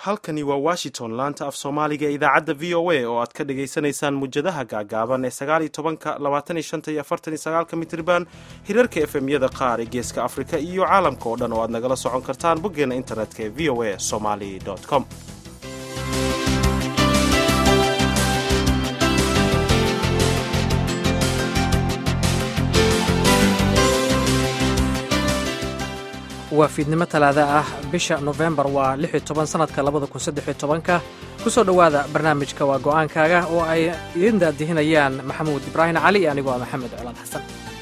halkani waa washington laanta af soomaaliga ee idaacadda v o a oo aad ka dhagaysanaysaan mujadaha gaagaaban ee sagaaliyo tobanka labaatan iyo shanta iyo afartan iyo sagaalka mitriban hirarka efemyada qaar ee geeska afrika iyo caalamka oo dhan oo aad nagala socon kartaan boggeena internetka ee v o a somali com waa fiidnimo talaada ah bisha nofembar waa lix iyo toban sanadka labada kun saddex iyo tobanka ku soo dhowaada barnaamijka waa go'aankaaga oo ay idin daadihinayaan maxamuud ibraahim cali iyo anigoo ah maxamed colaad xasan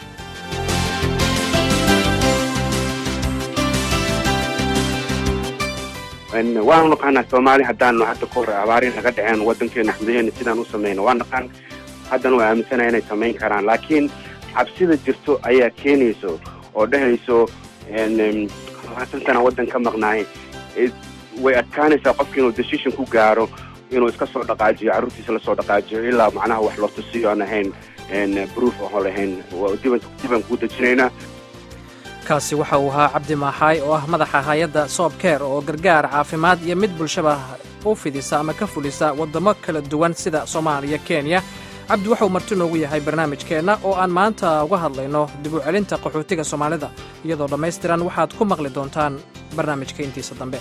waanu naqaanaa soomaali haddaanu hadda ka hor abaarin naga dhaceen waddankeena xudaheena sidaan u samayno waa naqaan haddana waa aaminsanaya inay samayn karaan laakiin cabsida jirto ayaa keenayso oo dhehayso labaatan sana waddan ka maqnaay way adkaanaysaa qofka inuu decision ku gaaro inuu iska soo dhaqaajiyo carruurtiisa lasoo dhaqaajiyo ilaa macnaha wax loo tusiyo aan ahayn proof oho lahayn dibaan kuu dejinaynaa kaasi waxa uu ahaa cabdi maaxaay oo ah madaxa hay-adda soobkeer oo gargaar caafimaad iyo mid bulshaba u fidisa ama ka fulisa waddamo kala duwan sida soomaaliya kenya cabdi waxauu marti noogu yahay barnaamijkeenna oo aan maanta uga hadlayno dib u celinta qaxootiga soomaalida iyadoo dhammaystiran waxaad ku maqli doontaan barnaamijka intiisa dambe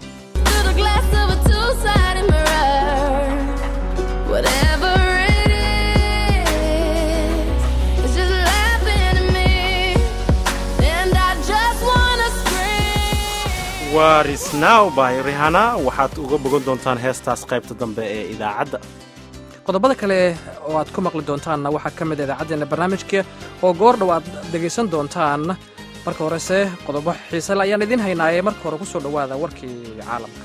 waa risnow by rihana waxaad uga bogan doontaan heestaas qaybta dambe ee idaacadda qodobada kale oo aad ku maqli doontaanna waxaa ka mid a idaacaddeena barnaamijka oo goor dhow aad dhegaysan doontaan marka horese qodobo xiisele ayaan idiin haynaaye marka hore ku soo dhowaada warkii caalamka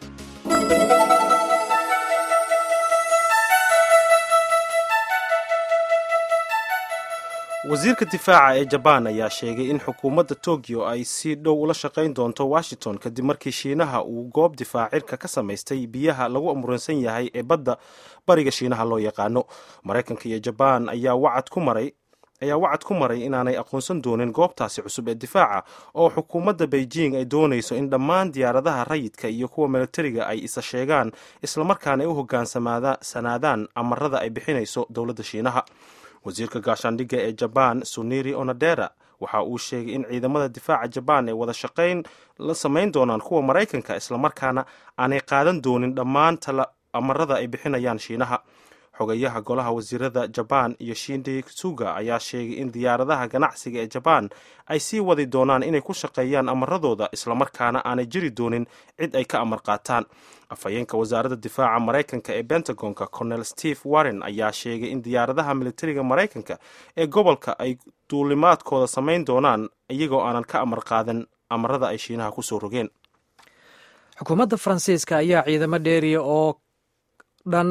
wasiirka difaaca ee jabaan ayaa sheegay in xukuumadda tokyo ay si dhow ula shaqayn doonto washington kadib markii shiinaha uu goob difaacirka ka samaystay biyaha lagu amuransan yahay ee badda bariga shiinaha loo yaqaano maraykanka iyo jabaan ayaa wacad ku maray ayaa wacad ku maray inaanay aqoonsan doonin goobtaasi cusub ee difaaca oo xukuumadda beijing ay doonayso in dhammaan diyaaradaha rayidka iyo kuwa militariga ay isa sheegaan islamarkaana ay u hogaansanaadaan amarada ay bixinayso dowladda shiinaha wasiirka gaashaandhigga ee jabaan suniri onadera waxa uu sheegay in ciidamada difaaca jabaan ay wada shaqayn la samayn doonaan kuwa maraykanka islamarkaana aanay qaadan doonin dhammaan amarada ay bixinayaan shiinaha xogayaha golaha wasiirada jabaan iyo shindi suga ayaa sheegay in diyaaradaha ganacsiga ee jabaan ay sii wadi doonaan inay ku shaqeeyaan amaradooda islamarkaana aanay jiri doonin cid ay ka amar qaataan afhayeenka wasaaradda difaaca maraykanka ee bentagonka colonel steve warren ayaa sheegay in diyaaradaha militariga maraykanka ee gobolka ay duulimaadkooda samayn doonaan iyagoo aanan ka amar qaadan amarada ay shiinaha kusoo rogeen xukuumadda faransiiska ayaa ciidamo dheeriya oo dhan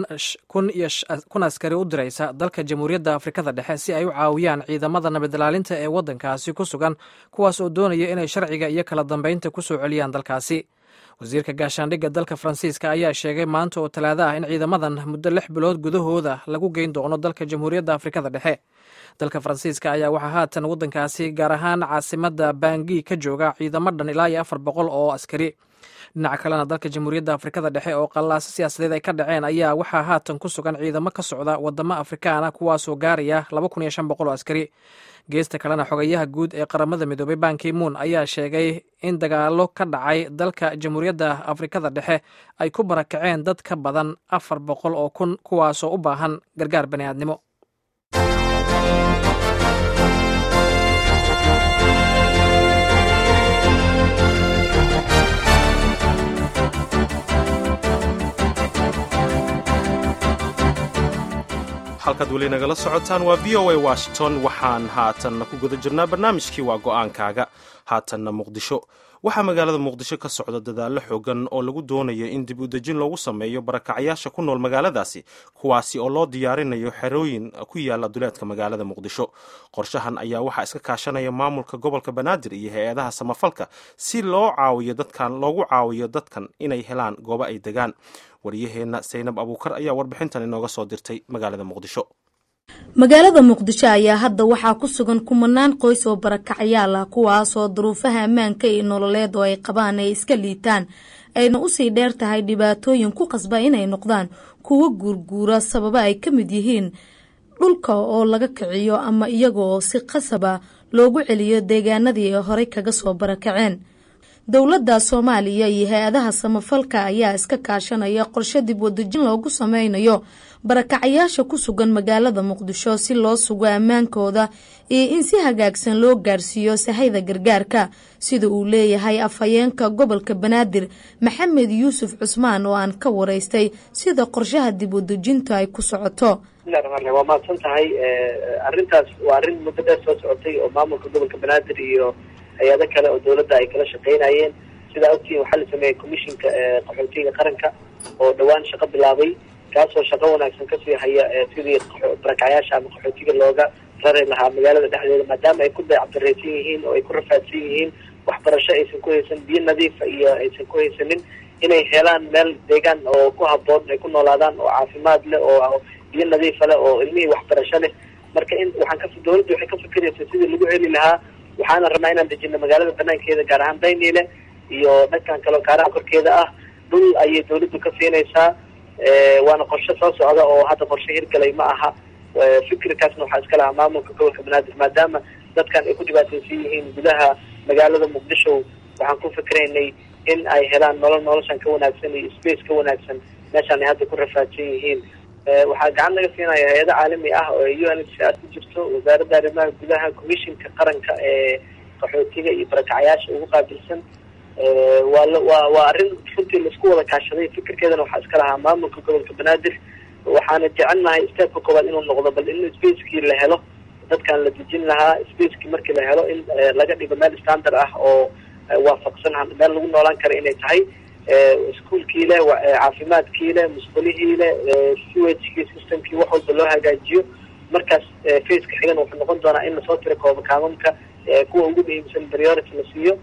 kun askari u diraysa dalka jamhuuriyadda afrikada dhexe si ay u caawiyaan ciidamada nabadilaalinta ee waddankaasi ku sugan kuwaas oo doonaya inay sharciga iyo kala dambeynta ku soo celiyaan dalkaasi wasiirka gaashaandhigga dalka faransiiska ayaa sheegay maanta oo talaado ah in ciidamadan muddo lix bilood gudahooda lagu geyn doono dalka jamhuuriyadda afrikada dhexe dalka faransiiska ayaa waxaa haatan waddankaasi gaar ahaan caasimadda bangi ka jooga ciidamo dhan ilaa iyo afar boqol oo askari dhinaca kalena dalka jamhuuriyadda afrikada dhexe oo qallaaso siyaasadeed ay ka dhaceen ayaa waxaa haatan ku sugan ciidamo ka socda wadamo afrikaana kuwaasoo gaaraya laba kun iyo shan boqol oo askari geesta kalena xogayaha guud ee qaramada midoobay bankimuun ayaa sheegay in dagaalo ka dhacay dalka jamhuuriyadda afrikada dhexe ay ku barakaceen dad ka badan afar boqol oo kun kuwaasoo u baahan gargaar bani'aadnimo halkaad weli nagala socotaan waa v o a washington waxaan haatanna ku guda jirnaa barnaamijkii waa go'aankaaga haatanna muqdisho waxaa magaalada muqdisho ka socda dadaallo xoogan oo lagu doonayo in dib u dejin loogu sameeyo barakacyaasha ku nool magaaladaasi kuwaasi oo loo diyaarinayo xerooyin ku yaala duleedka magaalada muqdisho qorshahan ayaa waxaa iska kaashanaya maamulka gobolka banaadir iyo hay-adaha samafalka si loo caawiyo dadkan loogu caawiyo dadkan inay helaan goobo ay degaan waryaheenna saynab abuukar ayaa warbixintan inooga soo dirtay magaalada muqdisho magaalada muqdisho ayaa hadda waxaa ku sugan kumanaan qoys oo barakacyaal ah kuwaasoo duruufaha ammaanka iyo nololeed oo ay qabaan ay iska liitaan ayna usii dheer tahay dhibaatooyin ku qasba inay noqdaan kuwo guurguura sababa ay ka mid yihiin dhulka oo laga kiciyo ama iyaga oo si qasaba loogu celiyo deegaanadii ay horey kaga soo barakaceen dowladda soomaaliya iyo hay-adaha samafalka ayaa iska kaashanaya qorshe dib wadajin loogu sameynayo barakacayaasha ku sugan magaalada muqdisho si loo sugo ammaankooda iyo in si hagaagsan loo gaarsiiyo sahayda gargaarka sida uu leeyahay afhayeenka gobolka banaadir maxamed yuusuf cusmaan oo aan ka waraystay sida qorshaha dib wadejinta ay ku socoto waa mahadsan tahay arrintaas waa arrin muddo dheer soo socotay oo maamulka gobolka banaadir iyo hay-ado kale oo dawladda ay kala shaqeynayeen sidaa ogtiin waxaa la sameeyey commishinka qaxootiga qaranka oo dhawaan shaqo bilaabay kaasoo shaqo wanaagsan kasii haya sidii barakacyaasha ama qaxootiga looga rari lahaa magaalada dhexdeeda maadaama ay ku dayacdareysan yihiin oo ay ku rafaadsan yihiin waxbarasho aysan ku haysan biyo nadiifa iyo aysan ku haysanin inay helaan meel deegaan oo ku haboon ay ku noolaadaan oo caafimaad leh oo biyo nadiifa leh oo ilmihii waxbarasho leh marka in waxaan ka dawladda waxay ka fikiraysa sidii lagu heli lahaa waxaana rabnaa inaan dejino magaalada banaankeeda gaar ahaan dayniile iyo dhankan kaleo kaaraha korkeeda ah dhul ayay dawladdu ka siinaysaa waana qorshe soo socda oo hadda qorshe hirgalay ma aha fikirkaasna waxaa iska lahaa maamulka gobolka banaadir maadaama dadkan ay ku dhibaataysan yihiin gudaha magaalada muqdisho waxaan ku fikiraynay in ay helaan nolol noloshan ka wanaagsan iyo space ka wanaagsan meeshaan ay hadda ku rafaadsan yihiin waxaa gacan laga siinaya hay-ado caalami ah oo u n h r ku jirto wasaaradda arrimaha gudaha commishinka qaranka ee qaxootiga iyo barakacayaasha ugu qaabilsan waa waa waa arrin runtii laisku wada kaashaday fikirkeedana waxaa iska lahaa maamulka gobolka banaadir waxaana jecelnahay stepka koowaad inuu noqdo bal in spacekii la helo dadkan la dejin lahaa spacekii markii la helo in laga dhigo meel standard ah oo waafaqsan meel lagu noolaan kara inay tahay iskuolkii leh caafimaadkii leh musqulihii leh siwagii systemkii wax walba loo hagaajiyo markaas faceka xigan wuxuu noqon doonaa in lasoo tiro kooba kaamamka kuwa ugu muhiimsan priority la siiyo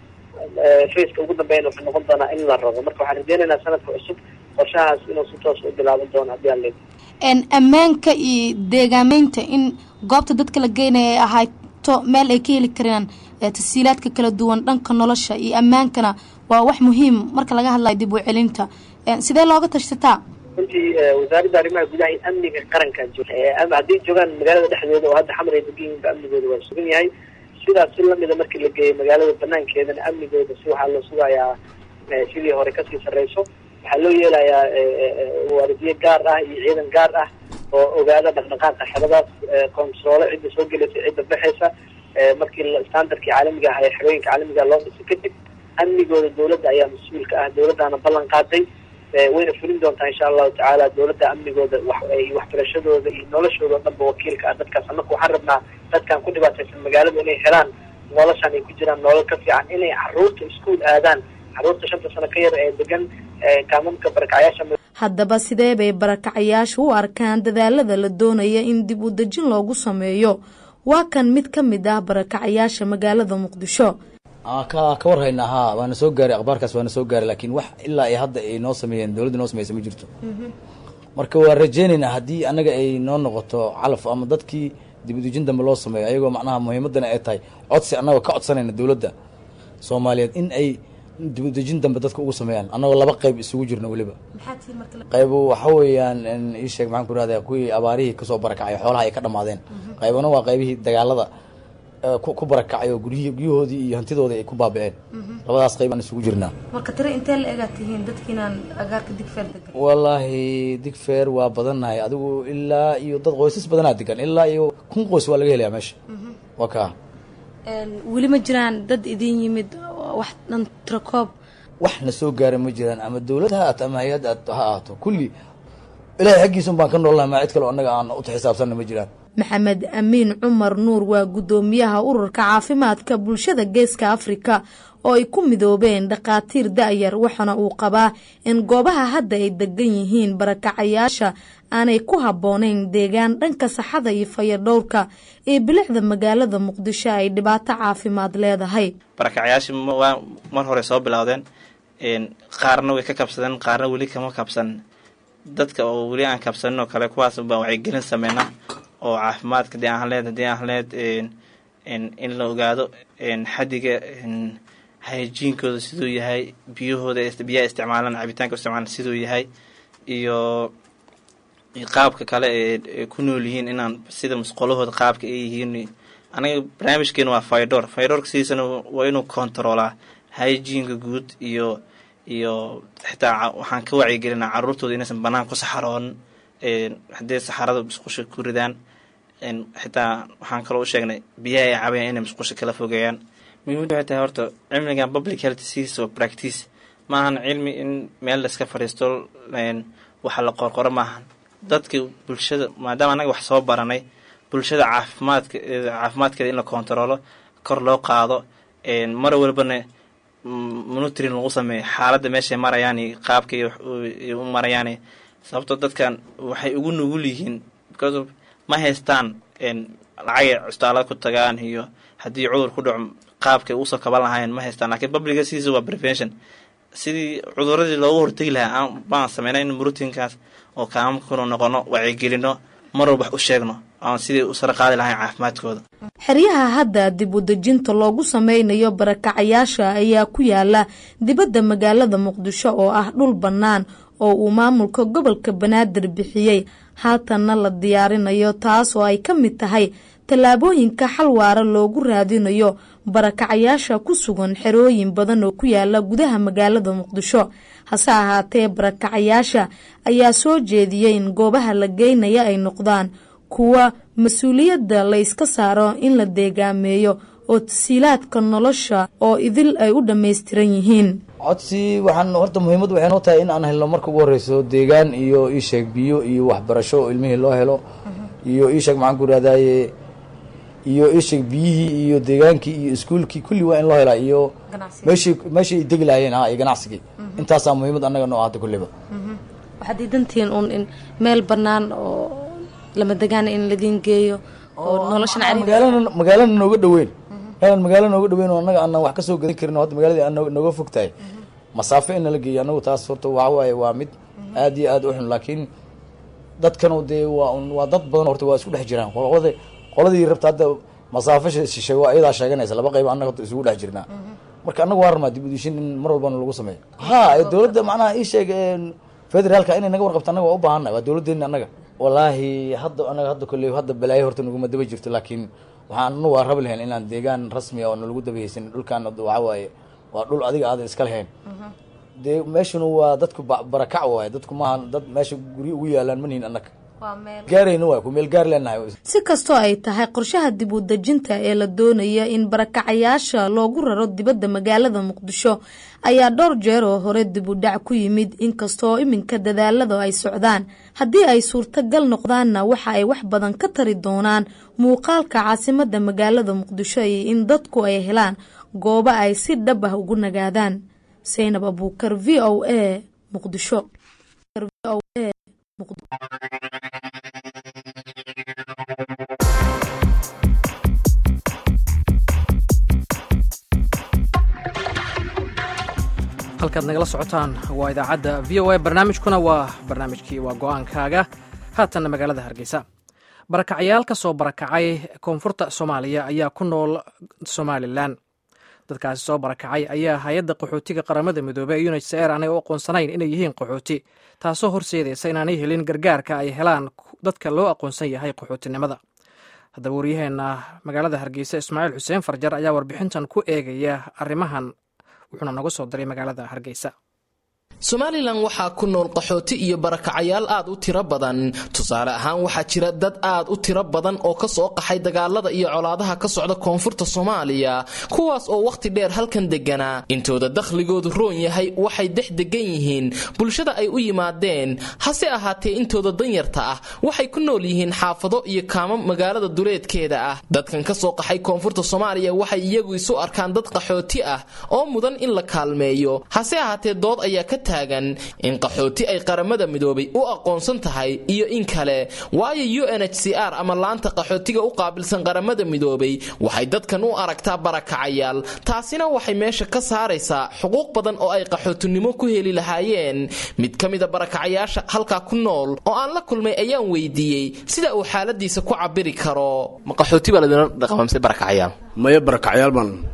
faceka ugu dambeeyana wuxuu noqon doonaa in la rabo marka waxaan rajeynaynaa sanadka cusub qorshahaas inuu si toos u bilaaban doono haddii aan leed ammaanka iyo deegaameynta in goobta dadka la geynaya ay ahayto meel ay ka heli karaan tasiilaadka kala duwan dhanka nolosha iyo ammaankana waa wax muhiim marka laga hadlayo dib u celinta sidee looga tashtataa runtii wasaaradda arrimaha gudaha in amniga qaranka hadday joogaan magaalada dhexdeeda oo hadda xamar ay degan yihiinba amnigooda waa sugan yahay sidaas si lamida markii la geeyo magaalada banaankeedana amnigooda si waxaa loo sugayaa sidii hore kasii sarreyso waxaa loo yeelayaa waardiye gaar ah iyo ciidan gaar ah oo ogaada dhaqdhaqaaqa xeradaas controle cidda soo gelaysa cidda baxaysa markii standardkii caalamiga ah ee xerooyinka caalamiga loo dhisay kadib amnigooda dawladda ayaa mas-uulka ah dawladdaana ballan qaaday wayna fulin doontaa insha allahu tacaala dawladda amnigooda iyo waxbarashadooda iyo noloshooda o dhanba wakiilka ah dadkaas annaku waxaan rabnaa dadkan ku dhibaataysan magaalada inay helaan noloshan ay ku jiraan nolol ka fiican inay caruurta iskuol aadaan caruurta shanta sano ka yar ee degan kaamamka barakacyaasha haddaba sidee bay barakacayaashu u arkaan dadaalada la doonaya in dib u dejin loogu sameeyo waa kan mid ka mid ah barakacayaasha magaalada muqdisho ka ka warhaynaa haa waana soo gaaray akhbaarkaas waana soo gaaray laakiin wax ilaa ay hadda ay noo sameeyeen dowladda noo sameysa ma jirto marka waa rajeynaynaa haddii annaga ay noo noqoto calaf ama dadkii dib udejin dambe loo sameeyo ayagoo macnaha muhiimadana ay tahay codsi annagoo ka codsanayna dowladda soomaaliyeed in ay dib udejin dambe dadka ugu sameeyaan annagoo laba qayb isugu jirno weliba qaybu waxa weeyaan ii sheeg maxaan ku rahdaa kuwii abaarihii kasoo barakacay xoolaha ay ka dhamaadeen qaybana waa qaybihii dagaalada ku barakacay oo guryihii guryahoodii iyo hantidoodii ay ku baaba'een labadaas qayb aan isugu jirnaa marka tire intee la egaa tihiin dadkiinaan agaarka digfeer degan wallaahi digfeer waa badannahay adigu ilaa iyo dad qoysas badanaa degan ilaa iyo kun qoys waa laga helayaa meesha waa kaa weli ma jiraan dad idin yimid wax dhan tirakoob wax na soo gaara ma jiraan ama dawlad ha ahaato ama hay-ad ha ahaato kulli ilahay xaggiisun baan ka noolnahay maa cid kaleo annaga aan u xisaabsanna ma jiraan maxamed amiin cumar nuur waa guddoomiyaha ururka caafimaadka bulshada geeska afrika oo ay ku midoobeen dhakhaatiir da-yar waxaana uu qabaa in goobaha hadda ay degan yihiin barakacayaasha aanay ku habboonayn deegaan dhanka saxada iyo fayadhowrka ee bilicda magaalada muqdisho ay dhibaato caafimaad leedahay barakacayaasha waa mar hore soo bilowdeen qaarna way ka kabsadeen qaarna weli kama kabsan dadka oo weli aan kabsanin oo kale kuwaas baan wacyigelin sameynaa oo caafimaadka dee aan leed hadii aan leed in la ogaado xadiga hygiinkooda siduu yahay biyahooda biyaha isticmaalaan cabitaanka isticmaalan siduu yahay iyo qaabka kale ee ku nool yihiin inaan sida musqolahooda qaabka ay yihiin anaga barnaamijkeena waa faydor faydorka sidiisana waa inuu kontaroolaa hygiinka guud iyo iyo xitaa waxaan ka wacyigelinaa caruurtooda inaysan banaan ku saxaroonin haddii saxarada musqusha ku ridaan xitaa waxaan kaloo u sheegnay biyaha ay cabayaan inay musqusha kala fogeeyaan muhiimada waxay tahay horta cilmigan public health sis oo practice maahan cilmi in meel laiska fadhiisto waxa la qorqoro maahan dadka bulshada maadaama anaga wax soo baranay bulshada caafimaadka caafimaadkeeda in la kontaroolo kor loo qaado mar walbana monitoring lagu sameeyo xaaladda meeshay marayaan iyo qaabka u marayaan sababtoo dadkan waxay ugu nugul yihiin because of ma haystaan lacagay custaalada ku tagaan iyo haddii cudur ku dhaco qaabkay usoo kaban lahaayeen ma haystaan lakiin publiga sidiisa waa prevention sidii cuduradii loogu hortegi lahaa baan sameynay in murutinkaas oo kaamamkunu noqono wacyigelino mar walba wax u sheegno aan sidii u sara qaadi lahayn caafimaadkooda xeryaha hadda dib u dejinta loogu sameynayo barakacayaasha ayaa ku yaala dibadda magaalada muqdisho oo ah dhul bannaan oo uu maamulka gobolka banaadir bixiyey haatanna la diyaarinayo taas oo ay ka mid tahay tallaabooyinka xal waara loogu raadinayo barakacayaasha ku sugan xerooyin badan oo ku yaala gudaha magaalada muqdisho hase ahaatee barakacayaasha ayaa soo jeediyey in goobaha la geynaya ay noqdaan kuwa mas-uuliyadda la yska saaro in la deegaameeyo oo tasiilaadka nolosha oo idil ay u dhammaystiran yihiin codsi waxaan horta muhiimad waxay noo tahay in aan helno marka ugu horeyso deegaan iyo iisheeg biyo iyo waxbarasho oo ilmihii loo helo iyo iisheeg maxaan ku ihahdaye iyo iisheeg biyihii iyo deegaankii iyo iskuulkii kulli waa in loo helaa iyo meeshii meeshii ay degi lahaayeen ha iyo ganacsigii intaasaa muhiimad annaga noo ahata kulliba waxaad diidantihiin uun in meel bannaan oo lama degaana in ladiin geeyo oo noloshan magaalana magaalana nooga dhaweyn meelan magaala nooga dhaweyn oo annaga aanan wax kasoo gadan karin hadda magaaladii aan nooga fog tahay masaafo in nala geeyo annagu taas horta waxa waaye waa mid aad iyo aad u xun laakiin dadkanu dee waa waa dad badan horta waa isku dhex jiraan qolada qoladii rabta hadda masaafo shishay waa iyadaa sheeganaysa laba qayb annaga isugu dhex jirnaa marka annaga waa rabnaa dib udishin in mar walbana lagu sameeyo ha dowladda macnaha ii sheeg federaalka inay naga warqabto annaga waa u baahannahay waa dowladdeena annaga wallaahi hadda anaga hadda kolley hadda balaayo horta naguma daba jirto laakiin waxaan anu waa rabi lahayn inaan deegaan rasmi ah oo nalagu dabahaysan dhulkaan waxa waaye waa dhul adiga aadan iska lahayn dee meeshuna waa dadku barakac waaye dadku maaha dad meesha guryo ugu yaalaan manihin annaga gaarayna waay ku meel gaar leenahay si kastoo ay tahay qorshaha dib u dejinta ee la doonaya in barakacayaasha loogu raro dibadda magaalada muqdisho ayaa dhowr jeer oo hore dib u dhac ku yimid inkastoo iminka dadaalada ay socdaan haddii ay suurtagal noqdaanna waxa ay wax badan ka tari doonaan muuqaalka caasimadda magaalada muqdisho iyo in dadku ay helaan goobo ay si dhab ah ugu nagaadaan saynab abuukar v o a muqdisho halkaad nagala socotaan waa idaacadda v o a barnaamijkuna waa barnaamijkii waa go-aankaaga haatanna magaalada hargeysa barakacyaal ka soo barakacay koonfurta soomaaliya ayaa ku nool somalilan dadkaasi soo barakacay ayaa hay-adda qaxootiga qaramada midoobey ee unhcr aanay u aqoonsanayn inay yihiin qaxooti taasoo horseedaysa inaanay helin gargaarka ay helaan dadka loo aqoonsan yahay qaxootinimada haddaba waryaheena magaalada hargeysa ismaaciil xuseen farjar ayaa warbixintan ku eegaya arrimahan wuxuuna noga soo diray magaalada hargeysa somalilan waxaa ku nool qaxooti iyo barakacayaal aad u tiro badan tusaale ahaan waxaa jira dad aad u tiro badan oo ka soo qaxay dagaalada iyo colaadaha ka socda koonfurta soomaaliya kuwaas oo wakhti dheer halkan degganaa intooda dakhligoodu roon yahay waxay dex degan yihiin bulshada ay u yimaadeen hase ahaatee intooda danyarta ah waxay ku nool yihiin xaafado iyo kaamo magaalada duleedkeeda ah dadkan ka soo qaxay koonfurta soomaaliya waxay iyagu isu arkaan dad qaxooti ah oo mudan in la kaalmeeyo hase ahaatee dood ayaa ka in qaxooti ay qaramada midoobay u aqoonsan tahay iyo in kale waayo u n h c r ama laanta qaxootiga u qaabilsan qaramada midoobay waxay dadkan u aragtaa barakacayaal taasina waxay meesha ka saaraysaa xuquuq badan oo ay qaxootinimo ku heli lahaayeen mid ka mida barakacayaasha halkaa ku nool oo aan la kulmay ayaan weydiiyey sida uu xaaladiisa ku cabiri karo maya barakacyaal baan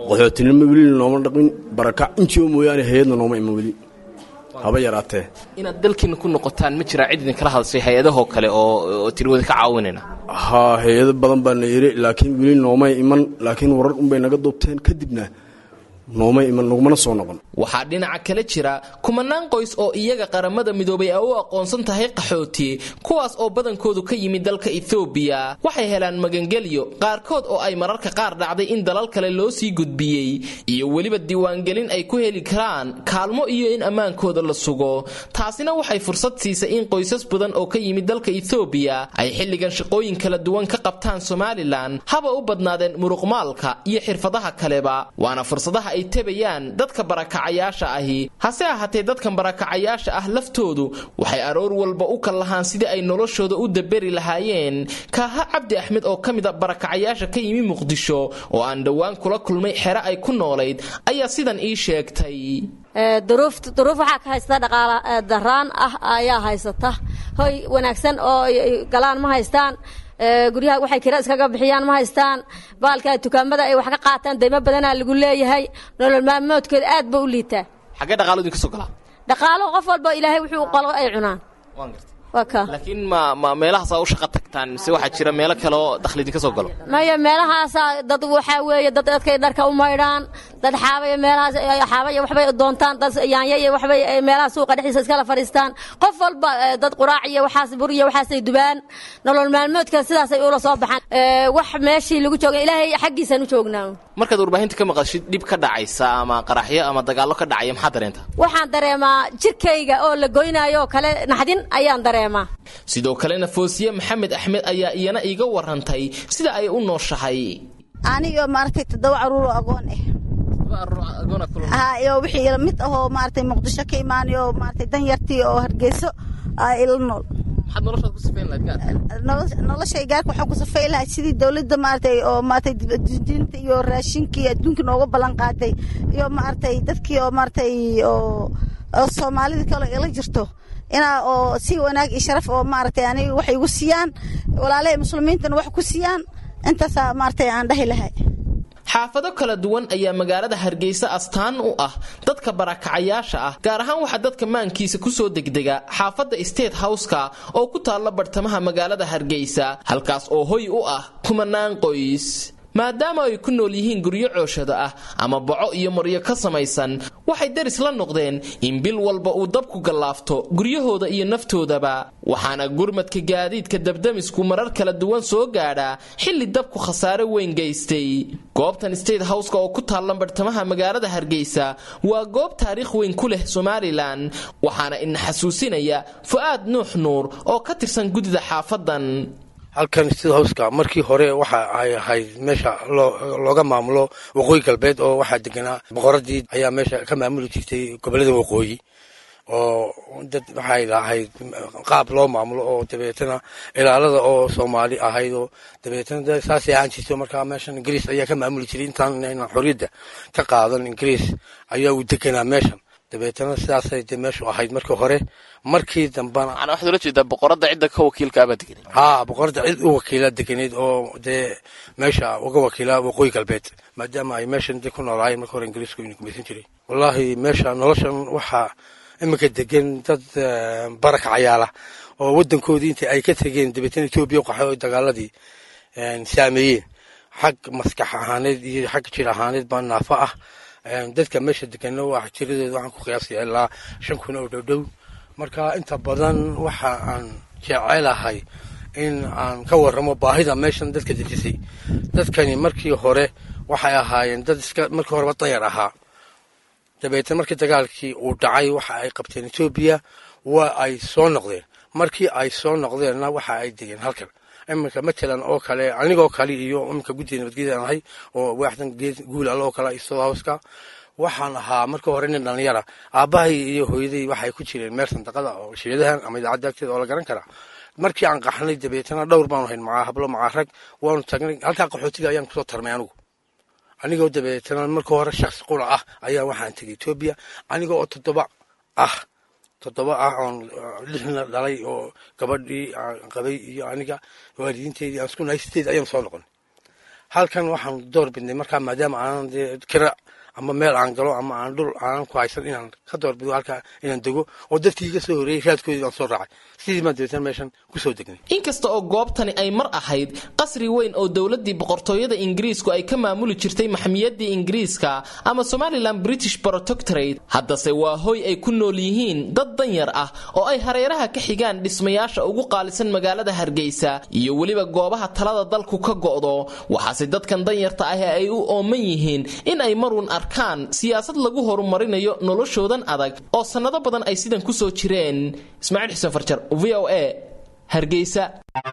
qaxootinimo weli nooma dhaqin barakac injioo mooyaane hay-adna nooma iman weli haba yaraatee inaad dalkiina ku noqotaan ma jiraa cid idinkala hadashay hay-adahoo kale oo tirwada ka caawinayna haa hay-ado badan baa na yiri laakiin weli noomay iman laakiin warar unbay naga duubteen kadibna nooma iman nagumana soo noqon waxaa dhinaca kale jira kumanaan qoys oo iyaga qaramada midoobay ay u aqoonsan tahay qaxooti kuwaas oo badankoodu ka yimid dalka ethoobiya waxay helaan magangelyo qaarkood oo ay mararka qaar dhacday in dalal kale loo sii gudbiyey iyo weliba diiwaangelin ay ku heli karaan kaalmo iyo in ammaankooda la sugo taasina waxay fursad siisay in qoysas badan oo ka yimid dalka ethoobiya ay xilligan shaqooyin kala duwan ka qabtaan somalilan haba u badnaadeen muruqmaalka iyo xirfadaha kaleba waana fursadaha ay tabayaan dadka barakacayaasha ahi hase ahaatee dadkan barakacayaasha ah laftoodu waxay aroor walba u kal lahaan sidii ay noloshooda u daberi lahaayeen kaaha cabdi axmed oo ka mid a barakacayaasha ka yimi muqdisho oo aan dhowaan kula kulmay xere ay ku noolayd ayaa sidan ii sheegtay duruuf waxaa ka haysta dhaqaala daraan ah ayaa haysata hoy wanaagsan oo galaan ma haystaan guryaha waxay kira iskaga bixiyaan ma haystaan baalka dukaamada ay wax ka qaataan daymo badanaa lagu leeyahay nolol maalmoodkooda aad ba u liitaa xaggee dhaqaalo idinka soo galaa dhaqaalo qof walba ilaahay wuxuu qalo ay cunaan laakiin ma ma meelahaasaa u shaqa tagtaan mise waxaa jira meelo kale oo dakhli idinka soo galo maya meelahaasa dad waxaa weeye dad dadkay dharka u maydhaan dad xaabaya meelahaas xaabaya waxbay doontaan dad yaanya iyo waxbay meelaha suuqa dhexdiisa iskala fadhiistaan qof walba dad quraac iyo waxaas bur iyo waxaasay dubaan nolol maalmoodka sidaasay ula soo baxaan wax meeshii lagu jooga ilaahay xaggiisaan u joognaa markaad warbaahinta ka maqashid dhib ka dhacaysa ama qaraxyo ama dagaallo ka dhacaya maxaa dareenta waxaan dareemaa jirkayga oo la goynaayo oo kale naxdin ayaan dareemaa sidoo kalena foosiye maxamed axmed ayaa iyana iiga warantay sida ay u nooshahay anigo maaragtay toddoba caruur oo agoon ah iyo wixii mid ahoo maaragtay muqdisho ka imaanayo maaragtay danyartii oo hargeyso ila nool noloshay gaarka waxaan ku safay lahay sidii dowladda maaragtay oo maaragtay diinta iyo raashinkii adduunka nooga ballan qaaday iyo maaragtay dadkii oo maaragtay oo oo soomaalida kale ila jirto inaa oo si wanaag iyo sharaf oo maaragtay aniga waxay igu siiyaan walaalahay muslimiintana wax ku siiyaan intaasaa maaragtay aan dhahi lahay xaafado kala duwan ayaa magaalada hargeysa astaan u ah dadka barakacayaasha ah gaar ahaan waxaa dadka maankiisa kusoo degdega xaafadda state howska oo ku taalla bartamaha magaalada hargeysa halkaas oo hoy u ah kumanaan qoys maadaama ay ku nool yihiin guryo cooshada ah ama baco iyo maryo ka samaysan waxay daris la noqdeen in bil walba uu dabku gallaafto guryahooda iyo naftoodaba waxaana gurmadka gaadiidka dabdamisku marar kala duwan soo gaadhaa xilli dabku khasaare weyn geystay goobtan state howska oo ku taalla bartamaha magaalada hargeysa waa goob taariikh weyn ku leh somalilan waxaana ina xasuusinaya fu'aad nuux nuur oo ka tirsan guddida xaafadan halkan sida howska markii hore waxa ay ahayd meesha looga maamulo waqooyi galbeed oo waxaa deganaa boqoradii ayaa meesha ka maamuli jirtay gobolada waqooyi oo dad waxay lahayd qaab loo maamulo oo dabeetana ilaalada oo soomaali ahayd oo dabeetana saasay ahaan jirto markaa meeshan ingiriis ayaa ka maamuli jiray intaan xorriyadda ka qaadan ingiriis ayaa uu deganaa meeshan dabeetana sidaasay de meeshu ahayd markii hore markii dambana waxaad ula jeedaa boqorada cidda ka wakiilkaabaa deganay haa boqorada cid u wakiila deganeyd oo dee meesha uga wakiila waqooyi galbeed maadaama ay meeshan de ku noolaayeen marka hore ingiriisku ina gumaysan jiray wallaahi meesha noloshan waxaa iminka degan dad barakacayaala oo wadankoodii inta ay ka tegeen dabeetana etoobiya u qaxay oo dagaaladii saameeyeen xag maskax ahaaneed iyo xag jir ahaaneed baa naafo ah dadka meesha degana waa jiradooda waxaan ku qiyaasaya ilaa shan kun oo dhowdhow marka inta badan waxa aan jecelahay in aan ka waramo baahida meeshan dadka dejisay dadkani markii hore waxay ahaayeen dad iska markii horeba dayar ahaa dabeetna markii dagaalkii uu dhacay waxa ay qabteen etoobiya waa ay soo noqdeen markii ay soo noqdeenna waxa ay degeen halkan iminka matalan oo kale anigoo kale iyo iminka guddiga nabadgelyada aan ahay oo waaxdan geed guul alle oo kale isoo hawska waxaan ahaa markii hore nin dhalinyara aabbahay iyo hooyaday waxay ku jireen meel sandaqada oo shiradahan ama idaacadda agteeda oo la garan karaa markii aan qaxnay dabeetana dhowr baanu hayn macaa hablo macaa rag waanu tagnay halkaa qaxootiga ayaan kusoo tarmay anigu anigoo dabeetana markii hore shaksi qura ah ayaa waxaan tegay etoobiya aniga oo toddoba ah toddoba ah oon lixna dhalay oo gabadhii aan qabay iyo aniga waalidiinteedii aan isku nahay sideed ayaan soo noqon halkan waxaan door bidnay markaa maadaama aanan dee kira ama meel aan galo ama aan dhul aanan ku haysan inaan ka doorbido halkaa inaan dego oo dadkii iga soo horreeyey raadkoodii aan soo raacay sidii baan dabeetana meeshan kusoo degnay inkasta oo goobtani ay mar ahayd qasri weyn oo dowladii boqortooyada ingiriisku ay ka maamuli jirtay maxmiyadii ingiriiska ama somalilan british protectorate haddase waa hoy ay ku nool yihiin dad danyar ah oo ay hareeraha ka xigaan dhismayaasha ugu qaalisan magaalada hargeysa iyo weliba goobaha talada dalku ka go'do waxaase dadkan danyarta ah ay u ooman yihiin in ay marun arkaan siyaasad lagu horumarinayo noloshoodan adag oo sannado badan ay sidan kusoo jireen ismaaciil xuseen farjar v o a hargeysa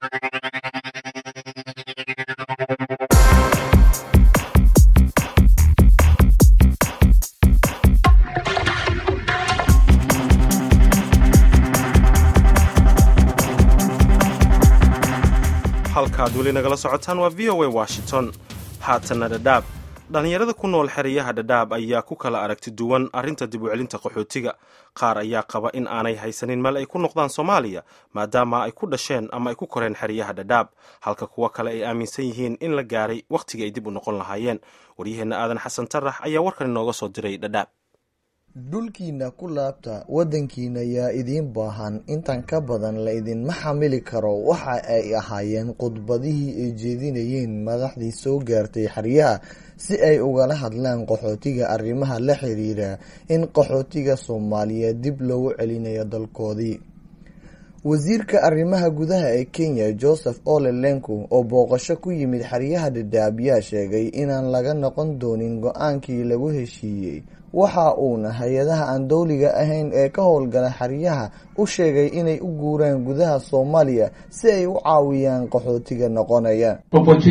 halkaad weli nagala socotaan waa v o a washington haatanna dhadhaab dhallinyarada ku nool xeryaha dhadhaab ayaa ku kala aragti duwan arrinta dib u celinta qaxootiga qaar ayaa qaba in aanay haysanin meel ay ku noqdaan soomaaliya maadaama ay ku dhasheen ama ay ku koreen xeryaha dhadhaab halka kuwo kale ay aaminsan yihiin in la gaaray wakhtigii ay dib u noqon lahaayeen waryaheenna aadan xasan tarax ayaa warkan inooga soo diray dhadhaab dhulkiina ku laabta waddankiina yaa idiin baahan intan ka badan la idinma xamili karo waxa ay ahaayeen khudbadihii ay jeedinayeen madaxdii soo gaartay xeryaha si ay ugala hadlaan qaxootiga arrimaha la xiriira in qaxootiga soomaaliyeed dib loogu celinayo dalkoodii wasiirka arrimaha gudaha ee kenya joseph ole lenku oo booqasho ku yimid xeryaha dhadhaab yaa sheegay inaan laga noqon doonin go-aankii lagu heshiiyey waxa uuna hay-adaha aan dowliga ahayn ee ka howlgala xeryaha u sheegay inay u guuraan gudaha soomaaliya si ay u caawiyaan qaxootiga noqonaya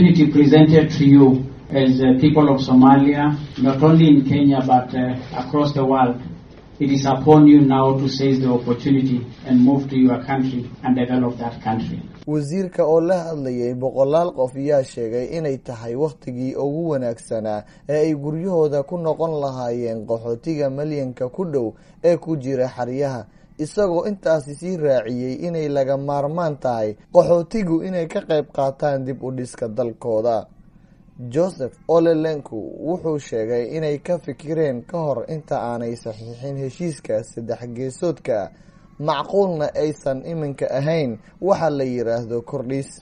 as uh, people of Somalia, not only in Kenya but uh, across the world. It is upon you now to seize the opportunity and move to your country and develop that country. wasiirka oo la hadlayay boqolaal qof yaa sheegay inay tahay wakhtigii ugu wanaagsanaa ee ay guryahooda ku noqon lahaayeen qaxootiga malyanka ku dhow ee ku jira xeryaha isagoo intaasi sii raaciyey inay laga maarmaan tahay qaxootigu inay ka qayb qaataan dib u dhiska dalkooda joseph olelenku wuxuu sheegay inay ka fikireen ka hor inta aanay saxiixin heshiiska saddex geesoodka macquulna aysan iminka ahayn waxa la yiraahdo kordhis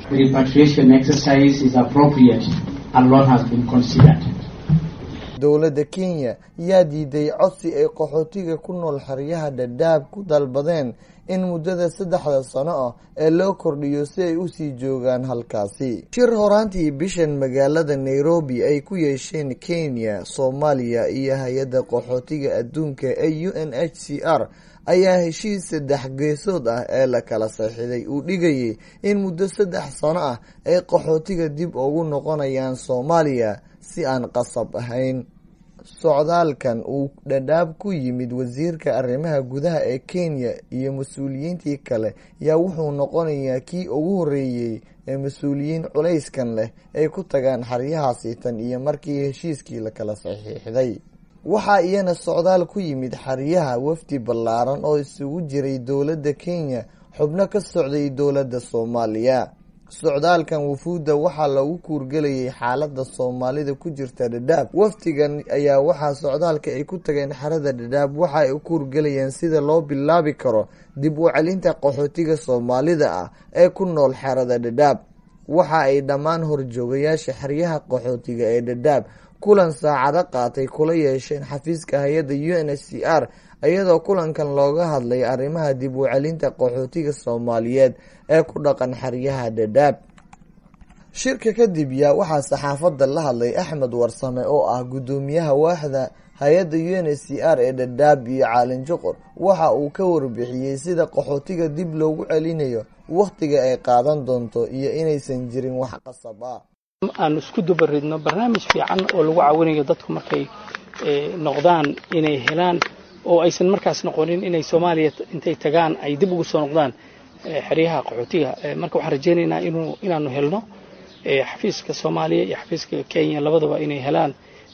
dowladda kenya yaa diiday codsi ay qaxootiga ku nool xeryaha dhadhaab ku dalbadeen in muddada saddexda sano ah ee loo kordhiyo si ay usii joogaan halkaasi shir horaantii bishan magaalada nairobi ay ku yeesheen kenya soomaaliya iyo hay-adda qaxootiga adduunka ee u n h c r ayaa heshiis saddex geesood ah ee la kala saxiixday uu dhigayay in muddo saddex sano ah ay qaxootiga dib ugu noqonayaan soomaaliya si aan qasab ahayn socdaalkan uu dhadhaab ku yimid wasiirka arrimaha gudaha ee kenya iyo mas-uuliyiintii kale yaa wuxuu noqonayaa kii ugu horeeyey ee mas-uuliyiin culayskan leh ay ku tagaan xeryahaasi tan iyo markii heshiiskii la kala saxiixday waxaa iyana socdaal ku yimid xeryaha wafdi ballaaran oo isugu jiray dowladda kenya xubno ka socday dowladda soomaaliya socdaalkan wufuudda waxaa lagu kuurgelayay xaalada soomaalida ku jirta dhadhaab wafdigan ayaa waxaa socdaalka ay ku tageen xerada dhadhaab waxa ay u kuurgelayeen sida loo bilaabi karo dib u celinta qaxootiga soomaalida ah ee ku nool xerada dhadhaab waxa ay dhammaan horjoogayaasha xeryaha qaxootiga ee dhadhaab kulan saacado qaatay kula yeesheen xafiiska hay-adda u n h c r iyadoo kulankan looga hadlay arrimaha dib u celinta qaxootiga soomaaliyeed ee ku dhaqan xeryaha dhadhaab shirka kadib yaa waxaa saxaafadda la hadlay axmed warsame oo ah guddoomiyaha waaxda hay-adda u n h c r ee dhadhaab iyo caalin juqur waxa uu ka warbixiyey sida qaxootiga dib loogu celinayo wakhtiga ay qaadan doonto iyo inaysan jirin wax qasab ah aanu isku dubaridno barnaamij fiican oo lagu caawinayo dadku markay noqdaan inay helaan oo aysan markaas noqonin inay soomaaliya intay tagaan ay dib ugu soo noqdaan xeryaha qaxootiga marka waxaan rajaynaynaa inuu inaanu helno xafiiska soomaaliya iyo xafiiska kenya labadaba inay helaan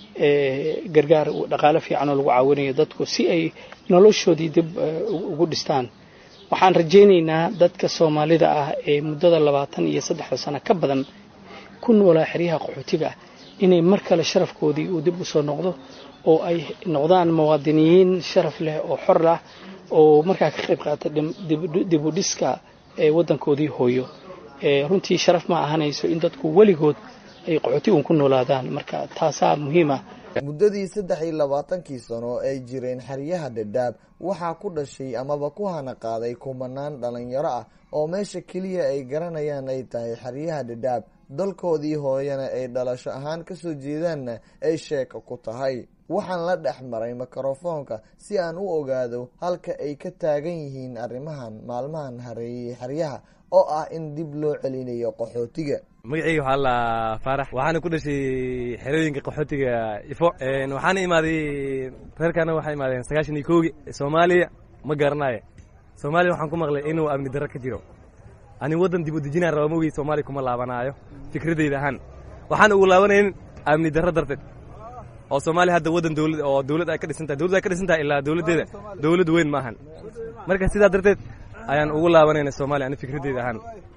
gargaar dhaqaale fiican oo lagu caawinayo dadku si ay noloshoodii dib ugu dhistaan waxaan rajaynaynaa dadka soomaalida ah ee muddada labaatan iyo saddexda sano ka badan ku noolaa xeryaha qaxootiga ah inay mar kale sharafkoodii uu dib u soo noqdo oo ay noqdaan muwaadiniyiin sharaf leh oo xor ah oo markaa ka qayb qaata dib u dhiska waddankoodii hooyo runtii sharaf ma ahanayso in dadku weligood ay qaxooti uun ku noolaadaan marka taasaa muhiim ah muddadii saddex iyo labaatankii sano ay jireen xeryaha dhadhaab waxaa ku dhashay amaba ku hana qaaday kumanaan dhalinyaro ah oo meesha keliya ay garanayaan ay tahay xeryaha dhadhaab dalkoodii hooyana ay dhalasho ahaan kasoo jeedaanna ay sheeka ku tahay waxaan la dhex maray mikrofoonka si aan u ogaado halka ay ka taagan yihiin arrimahan maalmahan hareeyey xeryaha oo ah in dib loo celinayo qaxootiga magaceyga waxaa la faarax waxaana ku dhashay xerooyinka qaxootiga ifo waxaana imaaday reerkaana waxaa imaadeen sagaashan iyo koogi soomaaliya ma garanayo soomaaliya waxaan ku maqlay inuu amni darro ka jiro ani waddan dib u dejinaan raba mogey soomaaliya kuma laabanaayo fikradeyda ahaan waxaana ugu laabanayn amni darro darteed oo soomaaliya hadda waddan dowlad oo dowlad ay ka dhisan tahay dowlad ay ka dhisan tahay ilaa dowladdeeda dowlad weyn ma ahan marka sidaa darteed ayaan ugu laabanayna soomaaliya ani fikradeyda ahaan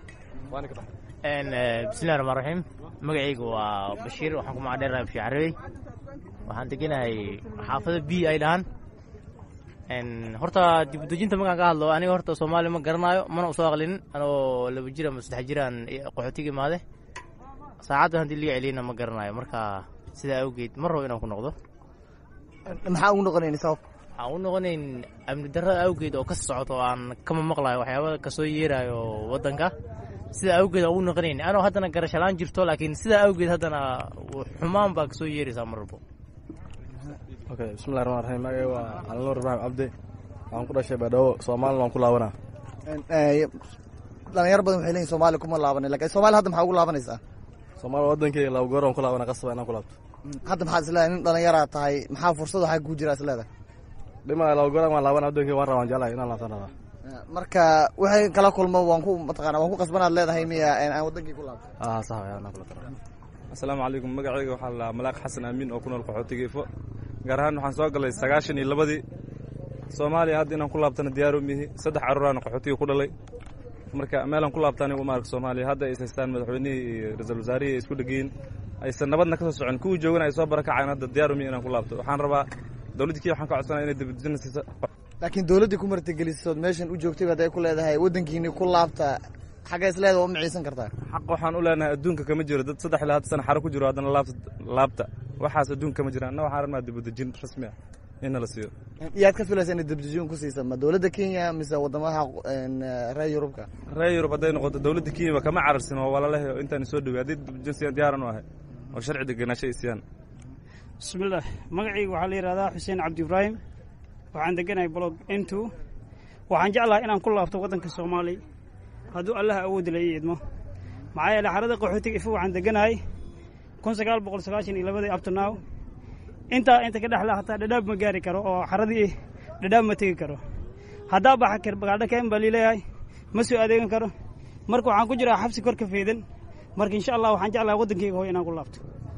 bismillahi raxmaan raxiim magacaygu waa bashiir waxaan ku magacdheerahay bashir carabey waxaan deganahay xaafada b ay dhahaan horta dibudejinta markaan ka hadlo aniga horta soomaaliya ma garanaayo mana usoo aqlinin anoo laba jir ama saddex jiraan qaxootiga imaade saacaddan haddii liga celiyana ma garanayo marka sidaa awgeed ma rabo inaan ku noqdo maxaa ugu noqonayn sabab waxaan ugu noqonayn amni darrada awgeed oo ka socoto aan kama maqlayo waxyaaba kasoo yeerayo waddanka sidaa awgeed aan ugu noqonayn anoo haddana garashalaan jirto laakiin sidaa awgeed haddana xumaan baa kasoo yeeraysaa mar walbo okay bismillahi raxmaan raxiim magacay waa alnuur ibraahim cabdi waxaan ku dhashay baydhabo soomaalina waan ku laabanaa dhalinyaro badan waxay leeyihin soomaaliya kuma laabanay lakin soomaaliya hadda maxaa ugu laabanaysaa soomaaliya waddankeyga laba goor aan ku laabana qasaba inaan ku laabto hadda maxaad isleedahay nin dhalinyaraa tahay maxaa fursad waxaa kuu jira isleedahay dhima laba goor waan laabana waddankeyga waan rabaan jeclahay inaan laabtan rabaa marka waxay kala kulmo waan ku mataqana waan ku qasbanaad leedahay miya aan wadankii ku laabto ah sax ayaan kula tara asalaamu calaykum magacayga waxaa la malaaq xasan aamin oo ku nool qaxootiga ifo gaar ahaan waxaan soo galay sagaashan iyo labadii soomaaliya hadda inaan ku laabtana diyaaro mihi saddex carruuraan qaxootiga ku dhalay marka meelaan ku laabtaani uma arka soomaaliya hadda ay haystaan madaxweynihii iyo ra-iisul wasaarihii ay isku dhegeyin aysan nabadna ka soo socon kuwii joogana ay soo barakaceen hadda diyaaro mihi inaan ku laabto waxaan rabaa dowladda kii waxaan ka codsanaya inay dibadejina siisa laakiin dowladdii ku martigelisood meeshan u joogtay baad ay ku leedahay waddankiini ku laabta xagga isleeda waa maciisan kartaa xaq waxaan u leenahay adduunka kama jiro dad saddex ilaa hada sana xaro ku jiro haddana laabta laabta waxaas adduunka kama jiraan anna waxaan rabnaa dibadejin rasmi ah in nala siiyo yaad ka filaysa inay dibadejin ku siisa ma dowladda kenya mise wadamaha reer yurubka reer yurub hadday noqoto dowladda kenya kama cararsin oo walaalahey oo intaan soo dhowey haddii dibadejin siiyaan diyaaran u ahay oo sharci degenaansho ay siiyaan bismillaah magacayga waxaa la yidhahdaa xuseen cabdi ibraahim waxaan deganahay blog n two waxaan jeclahay inaan ku laabto waddanka soomaaliya hadduu allaha awoodda la ii idmo maxaa yeele xarada qaxootiga ifo waxaan deganahay kun sagaal boqol sagaashan iyo labadii abtonow intaa inta ka dhexla hataa dhadhaab ma gaari karo oo xaradii dhadhaab ma tegi karo haddaa baxa kar bagaadho keen baa liileeyahay ma soo adeegan karo marka waxaan ku jiraa xabsi kor ka feedan marka insha allah waxaan jeclahay waddankayga hooy inaan ku laabto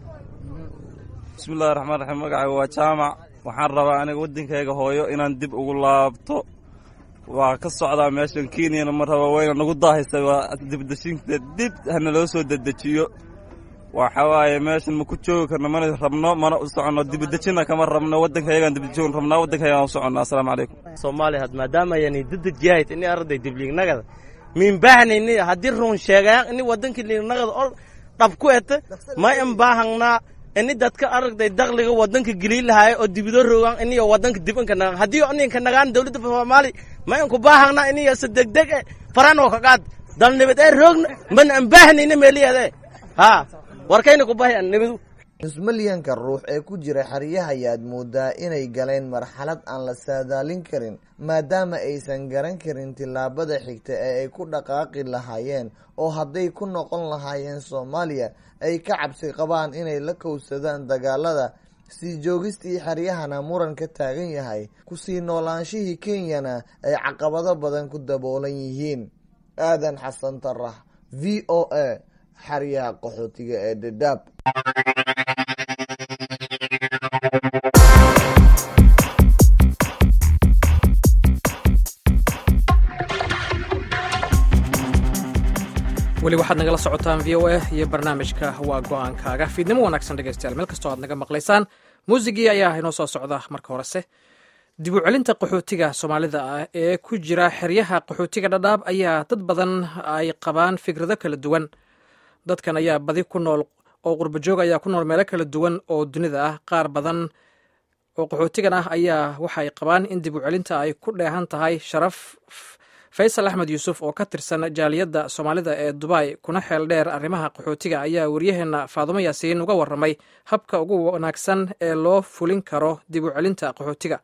bismillahi raxmaan raxiim magacayga waa jaamac waxaan rabaa aniga waddankayga hooyo inaan dib ugu laabto waa ka socdaa meeshan kenyana ma raba wayna nagu daahaysa waa dibdeshinta dib hana loo soo dedejiyo waxa waaye meeshan ma ku joogi karno mana rabno mana u soconno dibadejina kama rabno waddankaygaan dibadejin rabnaa waddankaygaan u soconnaa assalaamu calaykum soomaaliya had maadaama ayani dadajiyahayt ini arday dibliignagada min baahnayni haddii run sheegayaan ini waddankii liignagada oo dhab ku ete ma in baahangnaa ini dadka aragday dakliga wadanka gelii lahaay oo dibido rogaan iniyo wadanka dibinka nagaan haddii ninka nagaan dowladda soomaali ma inku baahangna iniyo si degdeg e faranoo kaqaad dal nibad ee roogna mana an baahnayna meeliyade ha warkayna ku bahay an nibadu nusmalyanka ruux ee ku jira xeryaha ayaad moodaa inay galeen marxalad aan la saadaalin karin maadaama aysan garan karin tillaabada xigta ee ay ku dhaqaaqi lahaayeen oo hadday ku noqon lahaayeen soomaaliya ay ka cabsi qabaan inay la kowsadaan dagaalada sii joogistii xeryahana muran ka taagan yahay kusii noolaanshihii kenyana ay caqabado badan ku daboolan yihiin aadan xasan tarax v o a xeryaha qaxootiga ee dhadhaab weli waxaad nagala socotaan v o a iyo barnaamijka waa go-aankaaga fiidnimo wanaagsan dhegeystayaal meel kastoo aad naga maqlaysaan muusigii ayaa inoo soo socda marka horese dib u celinta qaxootiga soomaalida ah ee ku jira xeryaha qaxootiga dhadhaab ayaa dad badan ay qabaan fikrado kala duwan dadkan ayaa badi ku nool oo qurbajoog ayaa ku nool meelo kala duwan oo dunida ah qaar badan oo qaxootigan ah ayaa waxay qabaan in dib u celinta ay ku dheehan tahay sharaf faysal axmed yuusuf oo ka tirsan jaaliyadda soomaalida ee dubai kuna xeel dheer arrimaha qaxootiga ayaa waryaheena faadumo yaasiin uga warramay habka ugu wanaagsan ee loo fulin karo dib u celinta qaxootiga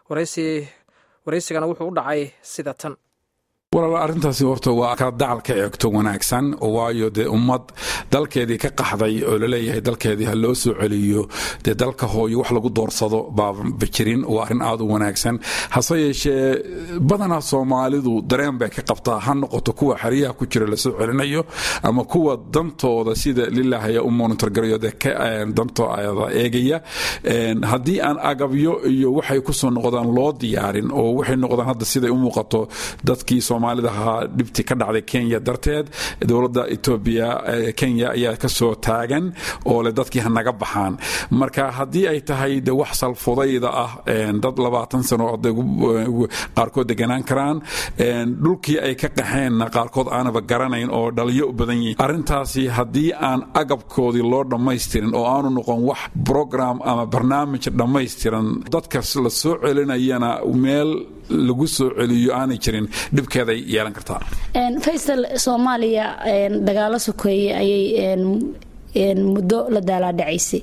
waraysigana wuxuu u dhacay sida tan walaal arrintaasi horta waa ka dacal ka eegto wanaagsan waayo dee ummad dalkeedii ka qaxday oo laleeyahay dalkeedii ha loo soo celiyo dee dalka hooyo wax lagu doorsado baaba jirin waa arrin aad u wanaagsan hase yeeshee badanaa soomaalidu dareen bay ka qabtaa ha noqoto kuwa xeryaha ku jira lasoo celinayo ama kuwa dantooda sida lilahaya u monitorgarayo dee dantooda eegaya haddii aan agabyo iyo waxay kusoo noqdaan loo diyaarin oo waxay noqdaan hadda siday u muuqato dadkii soomaalida ahaa dhibti ka dhacday kenya darteed dowladda etoobiya kenya ayaa kasoo taagan oo le dadkii hanaga baxaan marka haddii ay tahay de wax salfudayda ah dad labaatan sano qaarkood deganaan karaan dhulkii ay ka qaxeenna qaarkood aanaba garanayn oo dhaliyo u badan yihin arrintaasi haddii aan agabkoodii loo dhammaystirin oo aanu noqon wax program ama barnaamij dhammaystiran dadka la soo celinayana meel lagu soo celiyo aanay jirin dhibkeeday yeelan kartaa faysal soomaaliya dagaalo sokeeye ayay muddo la daalaadhacaysay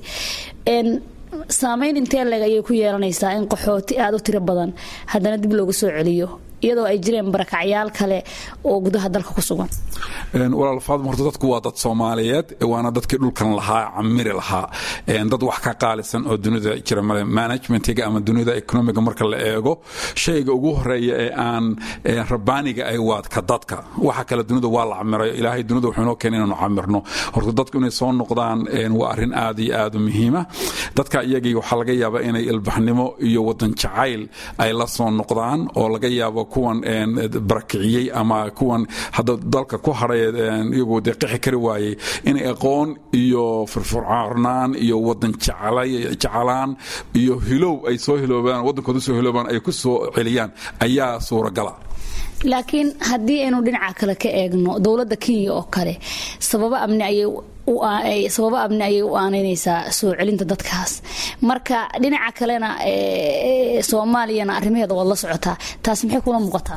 saameyn intee leeg ayay ku yeelanaysaa in qaxooti aada u tiro badan haddana dib loogu soo celiyo iyadoo ay jireen barakacyaal kale oo gudaha dalka ku sugan walaal faadma horta dadku waa dad soomaaliyeed waana dadkii dhulkan lahaa camiri lahaa dad wax ka qaalisan oo dunida jira male managementiga ama dunida economiga marka la eego shayga ugu horeeya ee aan rabaaniga ay waadka dadka waxa kale dunida waa la camirayo ilaahay dunida wuxuu inoo keenay inaanu camirno horta dadku inay soo noqdaan waa arrin aad iyo aad u muhiima dadka iyagii waxaa laga yaabaa inay ilbaxnimo iyo wadan jacayl ay la soo noqdaan oo laga yaabo kuwan barakiciyey ama kuwan hadda dalka ku hadhay iyagoo dee qixi kari waayey inay aqoon iyo firfircoonaan iyo wadan jecelaan iyo hilow ay soo hiloobaan waddankooda soo hiloobaan ay ku soo celiyaan ayaa suuragala laakiin haddii aynu dhinaca kale ka eegno dowladda kenya oo kale sababo amni ayay sababo amni ayay u aanaynaysaa soo celinta dadkaas marka dhinaca kalena soomaaliyana arrimaheeda waad la socotaa taas maxay kula muuqataa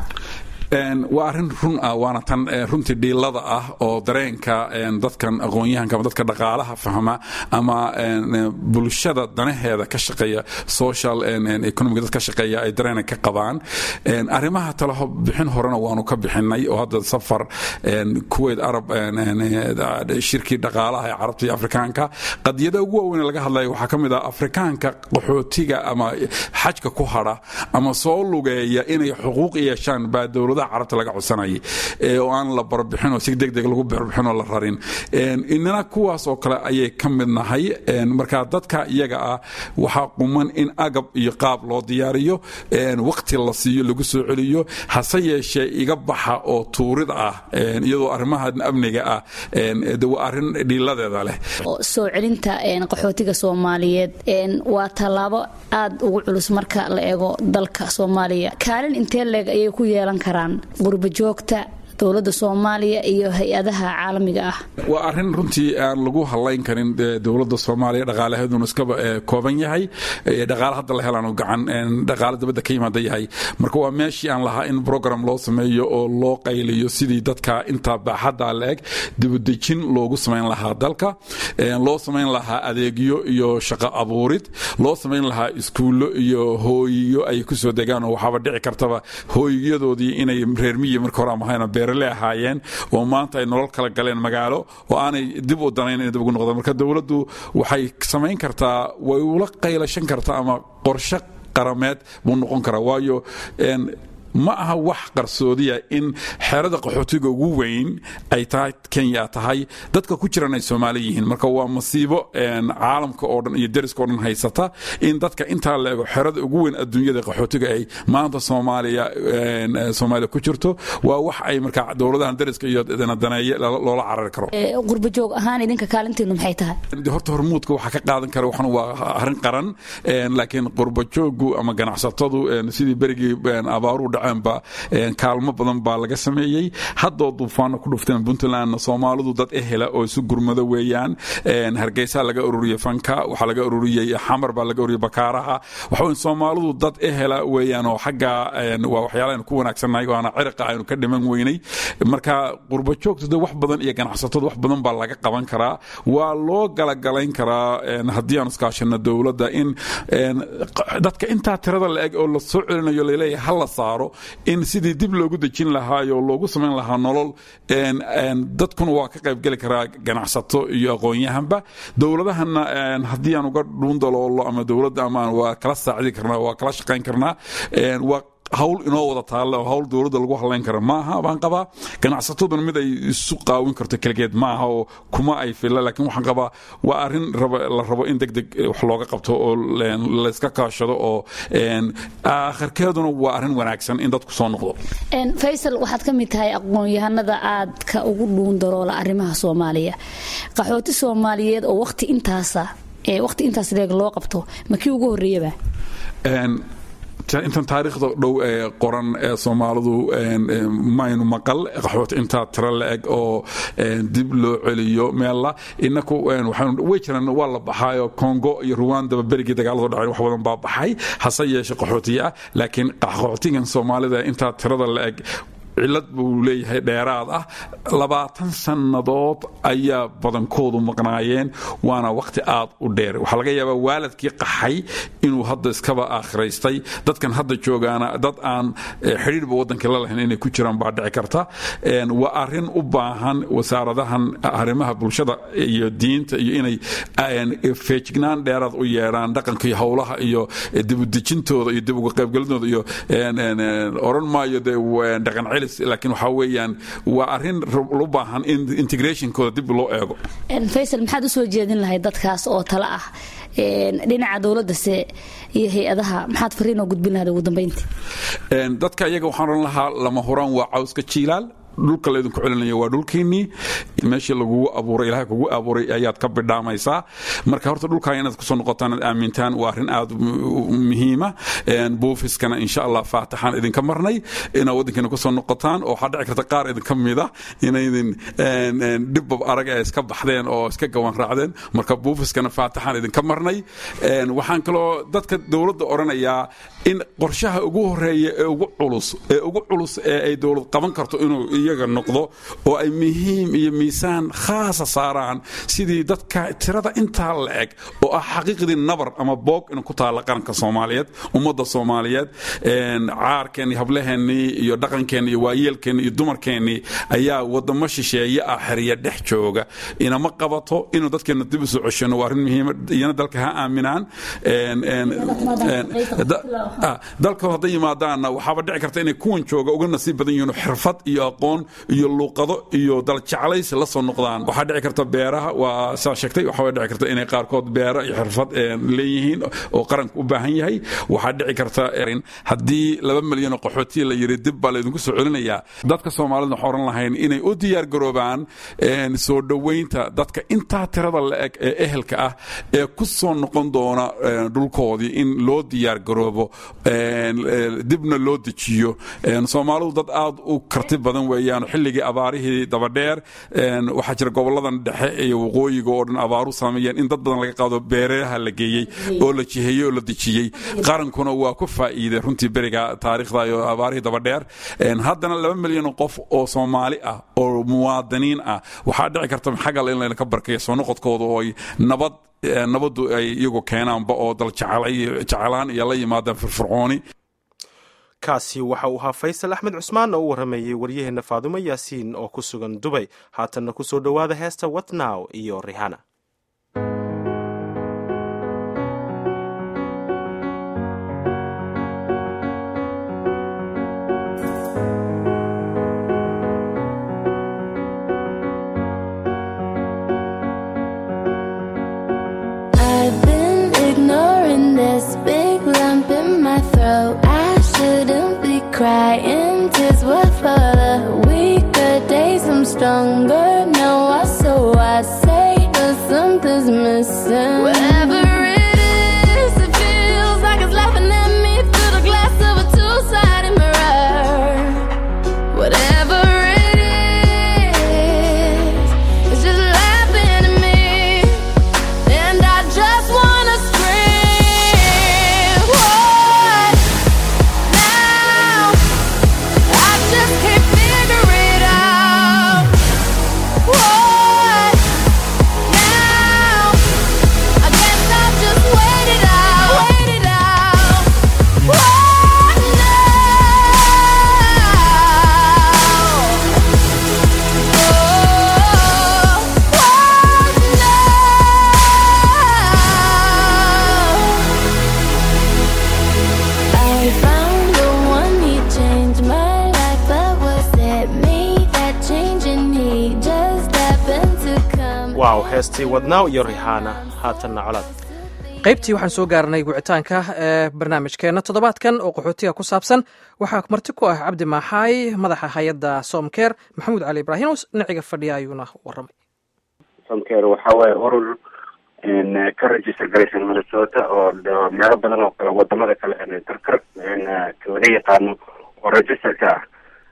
waa arrin run ah waana tan runtii dhiilada ah oo dareenka dadkan aqoon-yahanka ama dadka dhaqaalaha fahma ama bulshada danaheeda ka shaqeeya social economic dad ka shaqeeya ay dareena ka qabaan arrimaha talaho bixin horena waanu ka bixinay oo hadda safar kuwait arab shirkii dhaqaalaha ee carabta iyo afrikaanka qadiyada ugu waaweyn laga hadlaya waxaa ka mid ah afrikaanka qaxootiga ama xajka ku hadha ama soo lugeeya inay xuquuq yeeshaan baa dowlada carabta laga codsanayay oo aan la barbixin oo si degdeg lagu barbixin oo la rarin inana kuwaas oo kale ayay ka mid nahay marka dadka iyaga ah waxaa quman in agab iyo qaab loo diyaariyo waqti la siiyo lagu soo celiyo hase yeeshee iga baxa oo tuurid ah iyadoo arrimaha amniga ah waa arrin dhiiladeeda leh soo celinta qaxootiga soomaaliyeed waa tallaabo aada ugu culus marka la eego dalka soomaaliya kaalin intee leeg ayay ku yeelan karaan qurba joogta dowladda soomaaliya iyo hay-adaha caalamiga ah waa arrin runtii aan lagu hadlayn karin dowladda soomaaliya dhaqaalaheeduna iskaba kooban yahay dhaqaale hadda la helaan gacan dhaqaale dabadda ka yimaada yahay marka waa meeshii aan lahaa in program loo sameeyo oo loo qayliyo sidii dadka intaa baaxadda la eg dibadejin loogu samayn lahaa dalka loo samayn lahaa adeegyo iyo shaqo abuurid loo samayn lahaa iskuullo iyo hooyiyo ay kusoo degaan oo waxaaba dhici kartaba hooyiyadoodii inay reer miyi marka hore amahayna beerale ahaayeen oo maanta ay nolol kala galeen magaalo oo aanay dib u danayn inay dib ugu noqdaan marka dowladdu waxay samayn kartaa way ula qaylashan kartaa ama qorshe qarameed buu noqon karaa waayo ma aha wax qarsoodiya in xerada qaxootiga ugu weyn ay tahay kenya tahay dadka ku jiran ay soomaali yihiin marka waa masiibo caalamka oo dhan iyo deriska oo dhan haysata in dadka intaa la ego xerada ugu weyn adduunyada qaxootiga ay maanta soomaaliya soomaaliya ku jirto waa wax ay marka dowladahan deriska iyo daneeye loola carari karo qurba joog ahaan idinka kaalinteenu maxay tahay horta hormuudka waxaa ka qaadan kara waxan waa arrin qaran laakiin qurba joogu ama ganacsatadu sidii berigii abaaruhu dhaceenba kaalmo badan baa laga sameeyey haddoo duufaano ku dhufteen puntland soomaalidu dad ehela oo isu gurmado weeyaan hargeysa laga ururiyey fanka waxaa laga ururiyey xamar baa laga ururiyey bakaaraha waxa soomaalidu dad ehela weeyaan oo xagga waa waxyaala aynu ku wanaagsannahay waana ciriqa aynu ka dhiman weynay marka qurba joogtu de wax badan iyo ganacsatadu wax badan baa laga qaban karaa waa loo galagalayn karaa haddii aan iskaashano dowladda in dadka intaa tirada la eg oo la soo celinayo laleeyahay ha la saaro in sidii dib loogu dejin lahaayo loogu samayn lahaa nolol dadkuna waa ka qaybgeli karaa ganacsato iyo aqoon-yahanba dowladahana haddii aan uga dhuundaloolo ama dowladda ama waa kala saacidi karnaa waa kala shaqayn karnaa waa hawl inoo wada taalle oo hawl dowladda lagu hadlayn kara maaha baan qabaa ganacsataduna mid ay isu qaawin karto keligeed maaha oo kuma ay filla laakiin waxaan qabaa waa arrin la rabo in deg deg wax looga qabto oo layska kaashado oo akhirkeeduna waa arrin wanaagsan in dadku soo noqdo faysal waxaad ka mid tahay aqoon-yahanada aadka ugu dhuun daroola arrimaha soomaaliya qaxooti soomaaliyeed oo waqti intaasa waqti intaas leeg loo qabto ma kii ugu horreeyaba intan taariikhda dhow ee qoran ee soomaalidu maynu maqal qaxoot intaa tiro la eg oo dib loo celiyo meella inaku way jiraan waa la baxaayo congo iyo ruwandaba berigii dagaaladu dhaceen wax badan baa baxay hase yeeshe qaxootiye ah laakiin qaxootigan soomaalida intaa tirada la eg cilad buu leeyahay dheeraad ah labaatan sannadood ayaa badankoodu maqnaayeen waana wakhti aad u dheer waxaa laga yaabaa waalidkii qaxay inuu hadda iskaba aakhiraystay dadkan hadda joogaana dad aan xidhiirba waddankii la lahayn inay ku jiraan baa dhici karta waa arrin u baahan wasaaradahan arrimaha bulshada iyo diinta iyo inay feejignaan dheeraad u yeedhaan dhaqanka iyo howlaha iyo dibudejintooda iyo dib uga qaybgelinooda iyo oran maayo dee dhaqan celis laakiin waxaa weeyaan waa arrin u baahan in integrationkooda dib loo eego faysal maxaad u soo jeedin lahayd dadkaas oo tale ah dhinaca dowladdase iyo hay-adaha maxaad fariin oo gudbin lahayd ugu dambeyntii dadka iyaga waxaan oran lahaa lama huraan waa cawska jiilaal dhulka laydinku celinaya waa dhulkiinnii meeshii lagugu abuuray ilahay kugu abuuray ayaad ka bidhaamaysaa marka horta dhulkaa inaad kusoo noqotaan aad aamintaan waa arrin aad muhiima buufiskana insha allah faataxaan idinka marnay inaad waddankiina kusoo noqotaan oo waxaa dhici karta qaar idinka mida inaydin dhibbab arag ee iska baxdeen oo iska gawan raacdeen marka buufiskana faataxaan idinka marnay waxaan kaloo dadka dowladda odhanayaa in qorshaha ugu horeeya ee ugu culus ee ugu culus ee ay dowlad qaban karto inuu iyaga noqdo oo ay muhiim iyo miisaan khaasa saaraan sidii dadka tirada intaa la eg oo ah xaqiiqdii nabar ama boog in ku taalla qaranka soomaaliyeed ummadda soomaaliyeed caarkeennii hablaheennii iyo dhaqankeennii iyo waayeelkeennii iyo dumarkeennii ayaa wadamo shisheeye ah xeriya dhex jooga inama qabato inuu dadkeenna dib u soo ceshano waa arrin muhiima iyana dalka ha aaminaan dalka hadday yimaadaanna waxaaba dhici karta inay kuwan jooga uga nasiib badan yihiin xirfad iyo aqoon iyo luuqado iyo daljeclaysi la soo noqdaan waxaa dhici karta beeraha waa saa sheegtay waxaa dhici karta inay qaarkood beera iyo xirfad leeyihiin oo qaranka u baahan yahay waxaa dhici karta haddii laba milyan oo qaxootiya la yiri dib baa laydinku soo celinayaa dadka soomaalida waxaan oran lahayn inay u diyaar garoobaan soo dhoweynta dadka intaa tirada la eg ee ehelka ah ee ku soo noqon doona dhulkoodii in loo diyaar garoobo dibna loo dejiyo soomaalidu dad aad u karti badan weeyaan xilligii abaarihii dabadheer waxaa jira goboladan dhexe iyo waqooyiga oo dhan abaaru saameeyeen in dad badan laga qaado beeraha la geeyey oo la jiheeyey oo la dejiyey qarankuna waa ku faa'iiday runtii beriga taariikhda iyo abaarihii dabadheer haddana laba milyan oo qof oo soomaali ah oo muwaadiniin ah waxaa dhici karta xagal in laynaka barkayo soo noqodkooda oo ay nabad nabaddu ay iyagu keenaanba oo dal jecelaan iyo la yimaadaan firfircooni kaasi waxa uu ahaa faysal axmed cusmaan oo u warramayey waryaheenna faadumo yaasiin oo ku sugan dubay haatanna ku soo dhowaada heesta watnow iyo rihana waaw heestii wadnaaw iyo rixaana haatanna colaad qaybtii waxaan soo gaarnay wicitaanka ee barnaamijkeenna toddobaadkan oo qaxootiga ku saabsan waxaa marti ku ah cabdi maaxaay madaxa hay-adda somker maxamuud cali ibraahim dhinaciga fadhiya ayuuna waramay somker waxa waaye urur ka register garaysan minnesota oo meelo badan oo kale wadamada kale karkar laga yaqaano oo registerka ah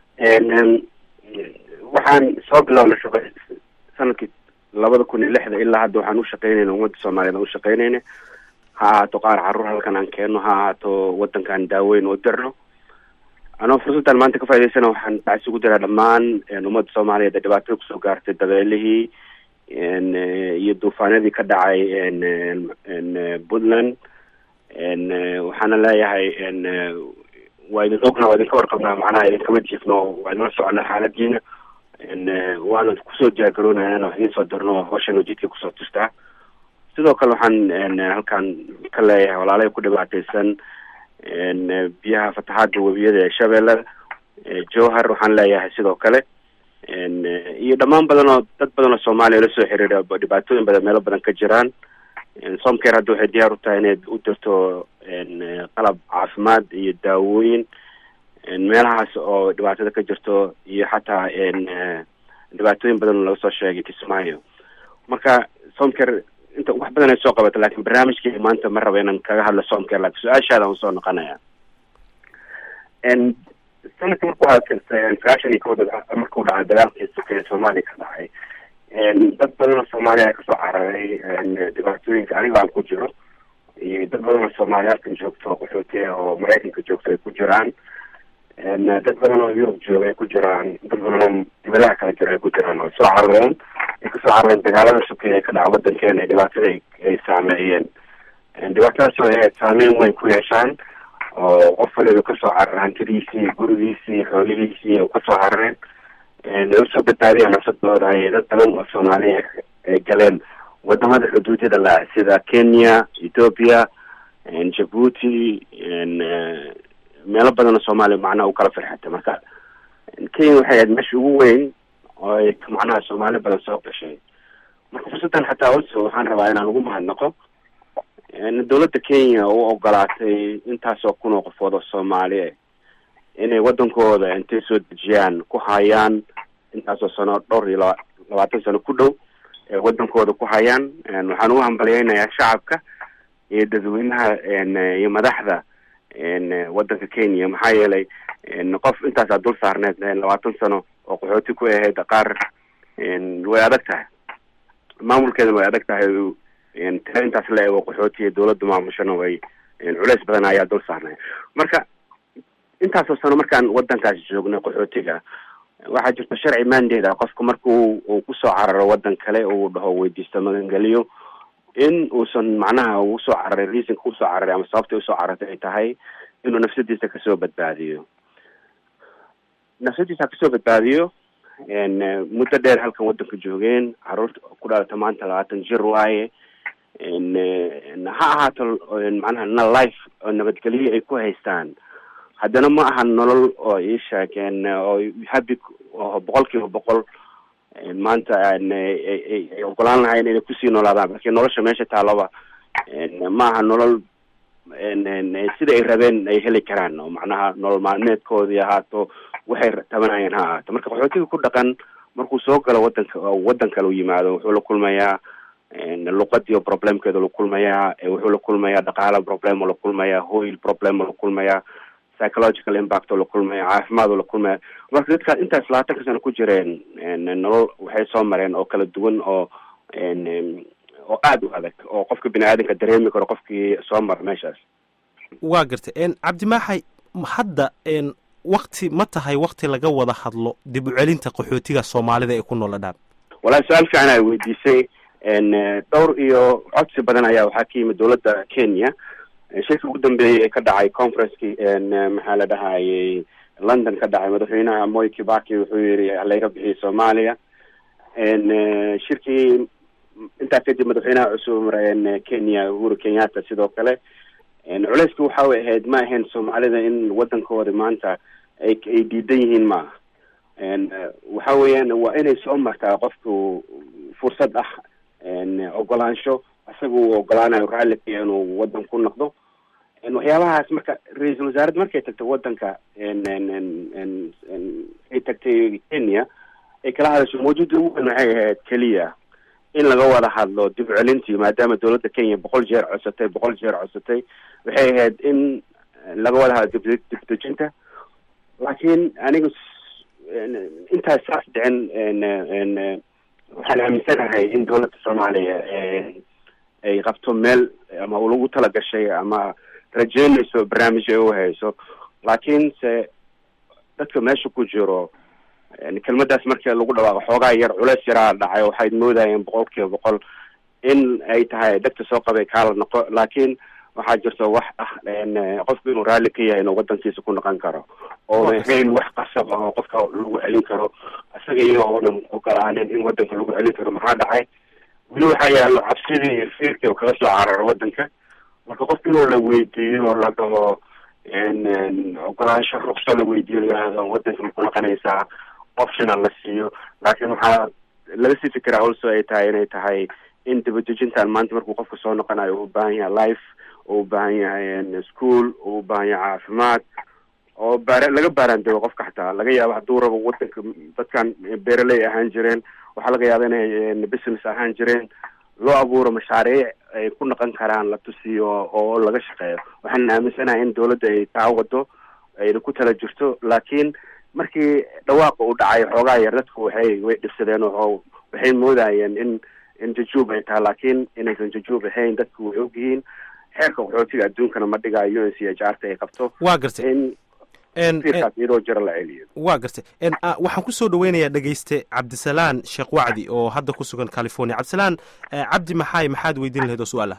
waxaan soo bilownay shaqo sanadkii labada kun iyo lixda ilaa hadda waxaan ushaqeynayna ummadda soomaaliyeed aan ushaqeynayna ha ahaato qaar caruur halkan aan keenno ha ahaato wadankaan daaweyn oo dirno anoo fursaddan maanta ka faa'idaysana waxaan bacsi ugu diraa dhammaan ummadda soomaaliyeed ee dhibaatada kusoo gaartay dabeelihii iyo duufaanadii ka dhacay puntland waxaana leeyahay waa idin ogna waa idinka warqabnaa macnaha idinkama jiifno waa idinla soconnaa xaaladiina waana kusoo diyaargaroonaya inaan wax idiin soo dirno hawshan jidka kusoo tustaa sidoo kale waxaan halkan ka leeyahay walaalay ku dhibaataysan biyaha fatahaada webiyada ee shabeellada jowhar waxaan leeyahay sidoo kale iyo dhammaan badan oo dad badan oo soomaaliya la soo xiriira dhibaatooyin badan meelo badan ka jiraan somcare hadda waxay diyaar u tahay inay u dirto qalab caafimaad iyo daawooyin meelahaas oo dhibaatada ka jirto iyo xataa dhibaatooyin badan oo laga soo sheegay kismaayo marka somcare inta wax badan ay soo qabata lakin barnaamijkii maanta ma raba inaan kaga hadlo somcare lakin su-aashaada aan soo noqonaya sanadka marku aasirtay sagaashan iyo kowda markuu dhacay dagaalkii sukeeye soomaaliya ka dhacay dad badan oo soomaaliya kasoo cararay dhibaatooyinka aniga aan ku jiro iyo dad badan oo soomaaliyaalkan joogto qaxootiya oo maraykanka joogto ay ku jiraan dad badan oo yurub jooga ay ku jiraan dad badan oo dibadaha kala jira ay ku jiraan oo soo carareen ay kasoo carareen dagaalada sukeeye ka dhaca wadankeena ee dhibaatada ay saameeyeen dhibaatadaas oo ay saameyn weyn ku yeeshaan oo qof waliba kasoo cararay hantidiisii gurigiisii xoolihiisii oo kasoo carareen ay usoo badbaadiyeen nafsadooda ay dad badan oo soomaaliya ay galeen wadamada xuduudyada la sida kenya ethoopia jabuuti meelo badan oo soomaaliya macnaha u kala firxatay marka kenya waxay ahayd meesha ugu weyn oo ay macnaha soomaali badan soo gashay marka fursaddan xataa also waxaan rabaa inaan ugu mahadnaqo dowladda kenya u ogolaatay intaasoo kun oo qofood oo soomaali inay wadankooda intay soo dejiyaan ku hayaan intaasoo sano dhowr iyo laba labaatan sano ku dhow ee wadankooda ku hayaan waxaan ugu hambalyeynayaa shacabka iyo dadweynaha iyo madaxda wadanka kenya maxaa yeelay qof intaasaa dul saarneed labaatan sano oo qaxooti ku ahayd qaar way adag tahay maamulkeedana way adag tahay tira intaas la eego qaxootiya dawladda maamushana way culeys badan ayaa dul saarnay marka intaasoo sano markaan wadankaas joognay qaxootiga waxaa jirta sharci mandate ah qofka marku uu kusoo cararo wadan kale uu dhaho weydiisto magangeliyo in uusan macnaha usoo cararay reasonka usoo cararay ama sababta usoo carartay ay tahay inuu nafsadiisa kasoo badbaadiyo nafsadiisa kasoo badbaadiyo muddo dheer halkan wadanka joogeen caruurta ku dhalata maanta labaatan jir waaye ha ahaato macnaha na life oo nabadgelyo ay ku haystaan haddana ma aha nolol oo ii sheegeen oo habi oo boqol kiiba boqol maanta ay ogolaan lahayn inay kusii noolaadaan marki nolosha meesha taaloba ma aha nolol sida ay rabeen ay heli karaan oo macnaha nolol maalmeedkoodii ahaato waxay tabanayeen ha ahaato marka qaxootiga ku dhaqan markuu soo galo wadanka wadan kale u yimaado wuxuu la kulmayaa luqadii problemkeeda la kulmayaa wuxuu la kulmayaa dhaqaala problem la kulmayaa hoyl problem la kulmayaa psychological impact oo la kulmaya caafimaad oo la kulmaya marka dadkaas intaas labaatanka sano ku jireen nolol waxay soo mareen oo kala duwan oo oo aada u adag oo qofka bini aadanka dareemi karo qofkii soo mara meeshaas waa gartay cabdimaaxay hadda wakti ma tahay wakti laga wada hadlo dib u celinta qaxootiga soomaalida ee ku nool dhadhaab walahi su-aal fiican ay weydiisay dhowr iyo codsi badan ayaa waxaa ka yimid dowladda kenya shirka ugu dambeeyey ee ka dhacay conferenceki maxaa la dhahayey london ka dhacay madaxweynaha moy kibaki wuxuu yiri laga bixiyay soomaaliya shirkii intaa kadib madaxweynaha cusub kenya uhuru kenyatta sidoo kale culeyska waxa way ahayd ma ahayn soomaalida in wadankooda maanta ay ay diidan yihiin maaha waxa weeyaan waa inay soo martaa qofku fursad ah ogolaansho isaga uu ogolaanayo raalli ka inuu wadan ku noqdo waxyaabahaas marka ra-iisul wasaaradda markay tagtay wadanka ay tagtay kenya ay kala hadasho mawjuudda ugu weyn waxay ahayd keliya in laga wada hadlo dib u celintii maadaama dowladda kenya boqol jeer codsatay boqol jeer codsatay waxay ahayd in laga wada hadlo dib dibdejinta laakiin aniga intaas saas dhicin waxaan aaminsanahay in dowladda soomaaliya ay qabto meel ama lagu talagashay ama rajeynayso barnaamij ay u hayso laakiin se dadka meesha ku jiro kelmadaas markii lagu dhawaaqo xoogaa yar culeys yaraa dhacay waxay moodayeen boqol kiiba boqol in ay tahay dhegta soo qabay kaala noqo laakiin waxaa jirta wax ah qofku inuu raalli ka yahay inuu wadankiisa ku noqon karo oo ahayn wax qasab ah oo qofka lagu celin karo isaga iyagoonan ogolaanin in wadanka lagu celin karo maxaa dhacay weli waxaa yaalo cabsidii iyo fiirkii oo kaga soo cararo wadanka marka qofka inuu la weydiiyo oo la dhaho ogolaansho ruqso la weydiiyo layihahdo wadanka ma ku noqonaysaa optional la siiyo laakiin waxaa laga sii fikiraa also ay tahay inay tahay in dibadejintan maanta markuu qofka soo noqonayo uu ubaahan yahay life oo ubaahan yahay school oo ubaahan yahay caafimaad oo baar laga baaraandego qofka xataa laga yaabo hadduu rabo wadanka dadkan beeraley ahaan jireen waxaa laga yaaba inay business ahaan jireen loo abuuro mashaariic ay ku noqon karaan la tusiyo oo laga shaqeeyo waxaan aaminsanahay in dowladda ay taa wado ayna ku tala jirto laakiin markii dhawaaqa uu dhacay xoogaa yar dadku waxay way dhibsadeen oo waxay moodayeen in in jajuub ay tahay laakiin inaysan jajuub ahayn dadku way ogyihiin xeerka qaxootiga adduunkana ma dhigayo un c h r ta ay qabto waa gartay in fiirkaas iyadoo jiro la celiyo waa gartay waxaan kusoo dhaweynayaa dhegeyste cabdisalaan sheekh wacdi oo hadda ku sugan california cabdisalaan cabdi maxaay maxaad weydiin lahayd oo su-aal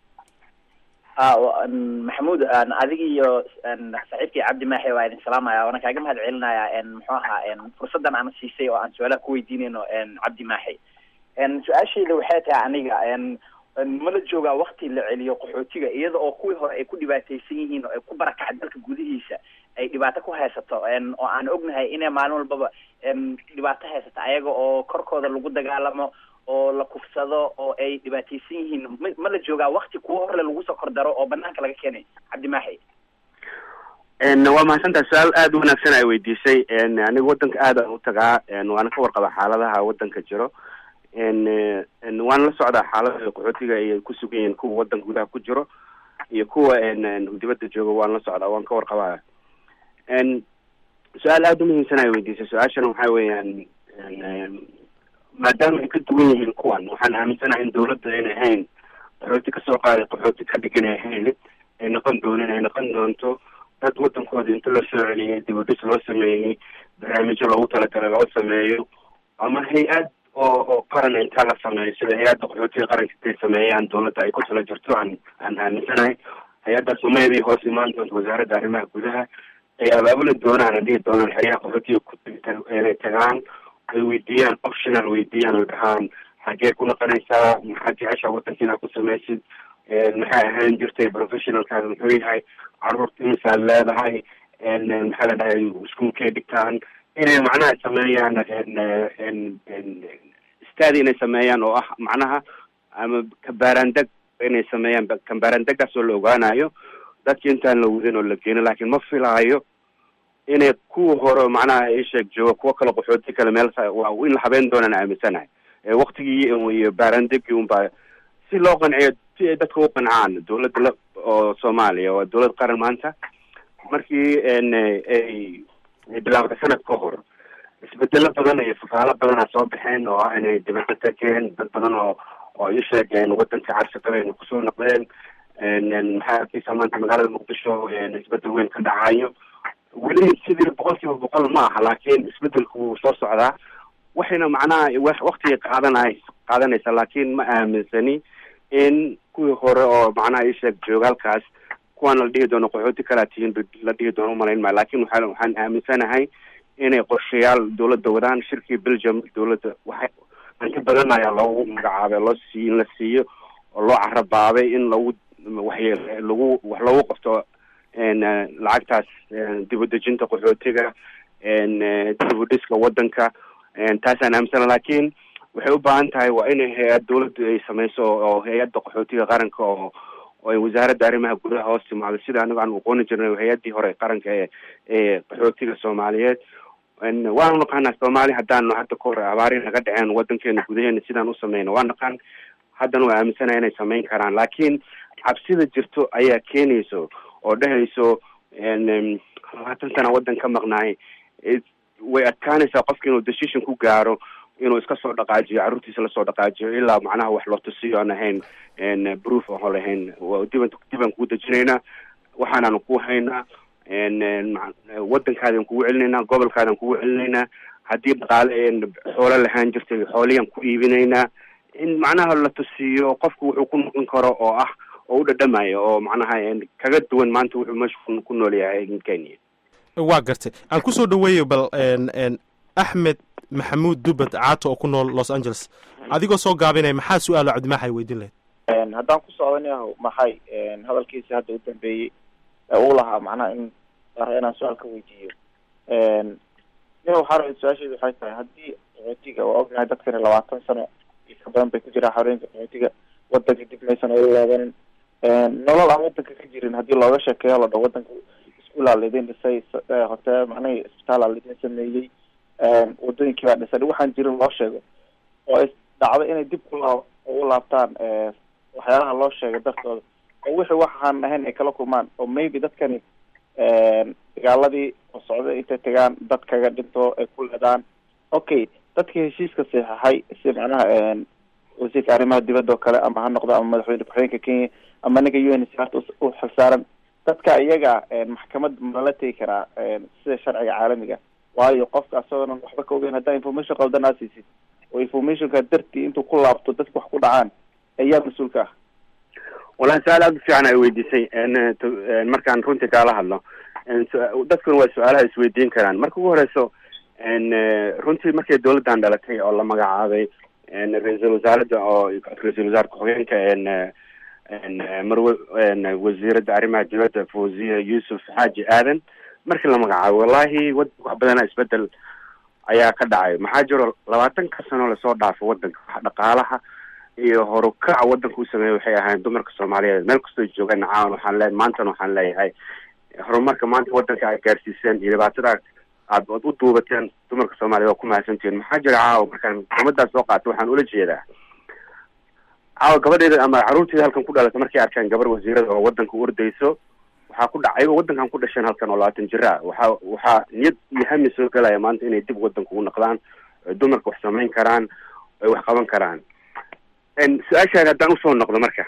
ah maxamuud adiga iyo saaxiibkii cabdi maaxe waa idin salaamaya waana kaaga mahad celinaya muxuu ahaa fursaddan aan siisay oo aan su-aalaha ku weydiinayno cabdi maaxe su-aashayda waxay tahay aniga mala joogaa wakti la celiyo qaxootiga iyada oo kuwii hore ay ku dhibaataysan yihiin oo ay ku barakacay dalka gudihiisa ay dhibaato ku haysato oo aan ognahay inay maalin walbaba dhibaato haysato ayaga oo korkooda lagu dagaalamo oo la kufsado oo ay dhibaataysan yihiin ma ma la joogaa wakti kuwa horle lagu soo kordaro oo banaanka laga keenay cabdi maaxi waa mahadsantaha su-aal aada u wanaagsan ay weydiisay aniga wadanka aad aan u tagaa waana ka warqaba xaaladaha wadanka jiro waana la socdaa xaalada qaxootiga ay ku sugan yihiin kuwa wadanka gudaha ku jiro iyo kuwa dibadda jooga waan la socdaa waan ka warqabaya su-aal aada u muhiimsan ay weydiisay su-aashana waxaa weeyaan maadaama ay ka duwan yihiin kuwan waxaan aaminsanahay in dawladda inay ahayn qaxooti kasoo qaaday qaxooti ka dhigan ay ahayn ay noqon doonin ay noqon doonto dad wadankooda inta loo soo celiyey dibadhis loo sameeyey barnaamijyo loogu talagalay loo sameeyo ama hay-ad oo oo qaran intaa la sameeyo sida hay-adda qaxootiga qaranka intay sameeyaan dawladda ay ku tala jirto aan aan aaminsanahay hay-addaas umayday hoos imaan doonto wasaaradda arrimaha gudaha ay abaabuli doonaan ay dhihi doonaan xeryaha qaxootiga ku inay tagaan ay weydiiyaan optional weydiiyaan oo dhahaan xagee ku noqonaysaa maxaad jecesha wadankiina ku samaysid maxay ahaan jirtay professionalkaada muxuu yahay caruurta imisaad leedahay maxaa la dhahay iskuolkay dhigtaan inay macnaha sameeyaan stadi inay sameeyaan oo ah macnaha ama kabaarandeg inay sameeyaan kabaarandeggaas oo la ogaanayo dadki intaan la wadin oo la geeno laakiin ma filaayo inay kuwa hore macnaha isheeg jooga kuwa kale qaxooti kale meel waa in la habeen doonaan aaminsanahay waktigii iyo baarandegii unbaa si loo qanciyo si ay dadka u qancaan dawladda la oo soomaaliya waa dawlad qaran maanta markii ay ay bilaawday sanad ka hor isbedelo badan iyo fafaalo badanaa soo baxeen oo ah inay dibadda tageen dad badan oo oo ii sheegeen wadanka cabsaqabeen kusoo noqdeen maxaa arkeysa maanta magaalada muqdisho isbedel weyn ka dhacayo weli sidii boqol kiiba boqol ma aha laakiin isbedelku wuu soo socdaa waxayna macnaha waktiga qaadanay qaadanaysa laakiin ma aaminsani in kuwii hore oo macnaha isheeg joogaalkaas kuwaan la dhihi doono qaxooti kalaa tihiin la dhihi doono umalayn maayo lakin waa waxaan aaminsanahay inay qorshayaal dawladda wadaan shirkii belgium dawladda waxay hanti badan ayaa loogu magacaabay loo sii in la siiyo oo loo carabaabay in lagu waxy lagu wax loogu qabto lacagtaas dibudejinta qaxootiga dibudhiska wadanka taasaan aaminsana lakin waxay u baahan tahay waa inay hay-ad dawladdu ay sameyso oo hay-adda qaxootiga qaranka oo oo ay wasaaradda arrimaha gudaha hoos timaado sida aniga aan aqooni jirnay hay-addii hore qaranka ee ee qaxootiga soomaaliyeed waanu naqaanaa soomaali haddaanu hadda ka hor abaari naga dhaceen wadankeena gudaheena sidaan u sameyno waa naqaan haddana waa aaminsanaha inay sameyn karaan laakiin cabsida jirto ayaa keenayso oo dhehayso labaatan sana waddan ka maqnaay way adkaanaysaa qofka inuu decision ku gaaro inuu iska soo dhaqaajiyo carruurtiisa lasoo dhaqaajiyo ilaa macnaha wax loo tusiyo aan ahayn proof oon lahayn diban dibaan kugu dejinaynaa waxaanaanu ku haynaa waddankaadaan kugu celinaynaa gobolkaadaan kugu celinaynaa haddii dhaqaale xoolo lahaan jirtay xooliyaan ku iibinaynaa in macnaha la tusiyo qofku wuxuu ku noqon karo oo ah oo u dhadhamayo oo macnaha kaga duwan maanta wuxuu meesha ku nool yahay kenya waa gartay aan kusoo dhaweeyo bal axmed maxamuud dubad caato oo ku nool los angeles adigoo soo gaabinaya maxaa su-aalo cabdimaaxay weydiin lahayd haddaan ku socdanayaho maxay hadalkiisi hadda u dambeeyey ee uu lahaa macnaha in inaan su-aal ka weydiiyo nin waxaa rabay su-aasheedu waxay tahay haddii qaxootiga waa ognahay dadkani labaatan sano iyo ka badan bay ku jiraan xoreyinka qaxootiga wadanka dib maysan ola loobanin nolol aan wadanka ka jirin haddii looga sheekeeyo la dho wadanka iskuolaa laidin dhisay hoteel macnaha isbitaala laidin sameeyey wadooyinkii baa dhisay waxaan jirin loo sheego oo dhacdo inay dib ula u laabtaan waxyaalaha loo sheegay dartooda oo wixii waxaan ahayn ay kala kulmaan oo maybe dadkani dagaaladii oo socda intay tagaan dad kaga dhinto ay ku leedaan okay dadkii heshiiska saxeixay si macnaha wasiirka arrimaha dibadda oo kale ama ha noqdo ama madaxweyne ku-xigeenka kenya ama ninka u n c harta u xilsaaran dadka iyaga maxkamad malala tegi karaa sida sharciga caalamiga waayo qofka asagoonan waxba ka ogeyn haddaa information qaldan aa siisid oo informationka dartii intuu ku laabto dadka wax ku dhacaan ayaa mas-uulka ah wallahi su-aal aada u fiican ay weydiisay markaan runtii kaala hadlo dadkuna waa su-aalaha isweydiin karaan marka ugu horeyso runtii markay dawladdan dhalatay oo la magacaabay ra-iisul wasaaradda oo ra-iisul wasaar ku-xigeenka marwe wasiiradda arrimaha dibadda fawziya yuusuf xaaji aadan markii la magacaabo wallahi wadanka wax badanaa isbedel ayaa ka dhacay maxaa jiro labaatanka sano lasoo dhaafo wadanka wax dhaqaalaha iyo horukaca wadanka u sameeya waxay ahaayeen dumarka soomaaliyeed meel kastoo joogaan caawan waxaan le maantana waxaan leeyahay horumarka maanta wadanka ay gaarsiiseen iyo dhibaatada aad ad u duubateen dumarka soomaliyeed waa ku mahadsantihiin maxaa jira caawa markaan umadaas soo qaata waxaan ula jeedaa caawa gabadheeda ama carruurteeda halkan ku dhalatay markay arkaan gabar wasiirada oo wadanka u ordayso waxaa ku dhac ayagoo wadankan ku dhasheen halkan oo labaatan jira ah waxaa waxaa niyad iyo hami soo gelaya maanta inay dib wadanka ugu noqdaan oy dumarka wax samayn karaan oy wax qaban karaan su-aashaada haddaan usoo noqdo marka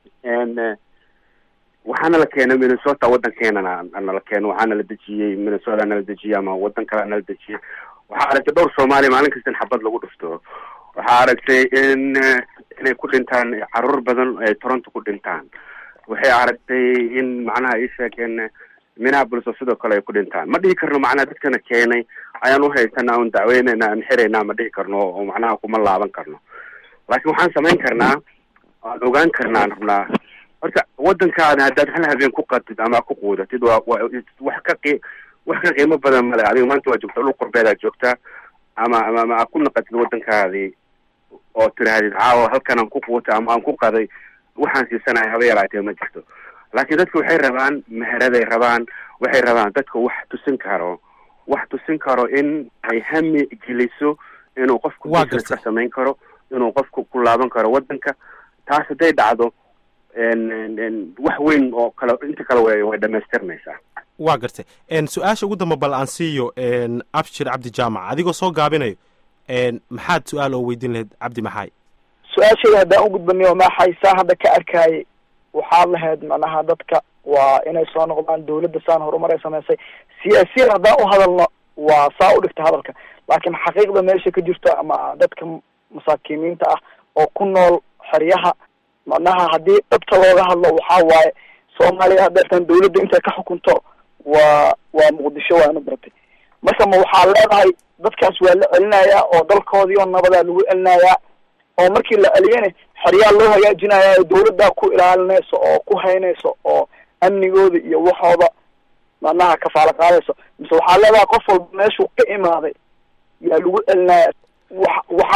waxaana la keenay minnesota waddankeenana nala keeno waxaana la dejiyey minnesota nala dejiyey ama wadan kalea nala dejiyey waxaa aragtay dhowr soomaaliya maalin kasta in xabad lagu dhufto waxaa aragtay in inay ku dhintaan caruur badan ay toronto ku dhintaan waxay aragtay in macnaha ii sheegeen minneapolis oo sidoo kale ay ku dhintaan ma dhihi karno macnaha dadkana keenay ayaan uhaysanaa un dacweynayna aan xiraynaa ma dhihi karno oo macnaha kuma laaban karno laakiin waxaan samayn karnaa aan ogaan karnaa aan rabnaa horta wadankaada haddaad hal habeen ku qatid ama ku quudatid waa wa wax ka qi wax ka qiimo badan male adiga maanta waa joogtaa dhul qurbeedaa joogtaa ama ama ama aad ku naqatid wadankaadii oo tirahdid caawa halkan aan ku quutay ama aan ku qaday waxaan siisanahay haba yaraatee ma jirto laakiin dadka waxay rabaan meheraday rabaan waxay rabaan dadka wax tusin karo wax tusin karo in ay hami geliso inuu qofku business ka samayn karo inuu qofku ku laaban karo wadanka taas hadday dhacdo wax weyn oo kale inta kale way way dhamaystirmaysaa waa gartay su-aasha ugu damba bal aan siiyo abshir cabdi jaamac adigoo soo gaabinayo maxaad su-aal oo weydiin lahayd cabdi maxaay su-aashayda haddaan u gudbaniyo maxay saa hadda ka arkayay waxaad lahayd macnaha dadka waa inay soo noqdaan dawladda saan horumar ay samaysay siyaasiyan haddaan u hadalno waa saa u dhigta hadalka laakiin xaqiiqda meesha ka jirto ama dadka masaakiimiinta ah oo ku nool xeryaha macnaha haddii dhabta looga hadlo waxaa waaye soomaaliya hadeertan dawladda intay ka xukunto waa waa muqdisho waana baratay marka ma waxaa leedahay dadkaas waa la celinayaa oo dalkoodii oo nabadaa lagu celinayaa oo markii la celiyana xeryaa loo hagaajinayaa oo dawladdaa ku ilaalinayso oo ku haynayso oo amnigooda iyo waxooda macnaha kafaalo qaadayso mise waxaa leedahay qof walba meeshuu ka imaaday yaa lagu celinaya wa waxaa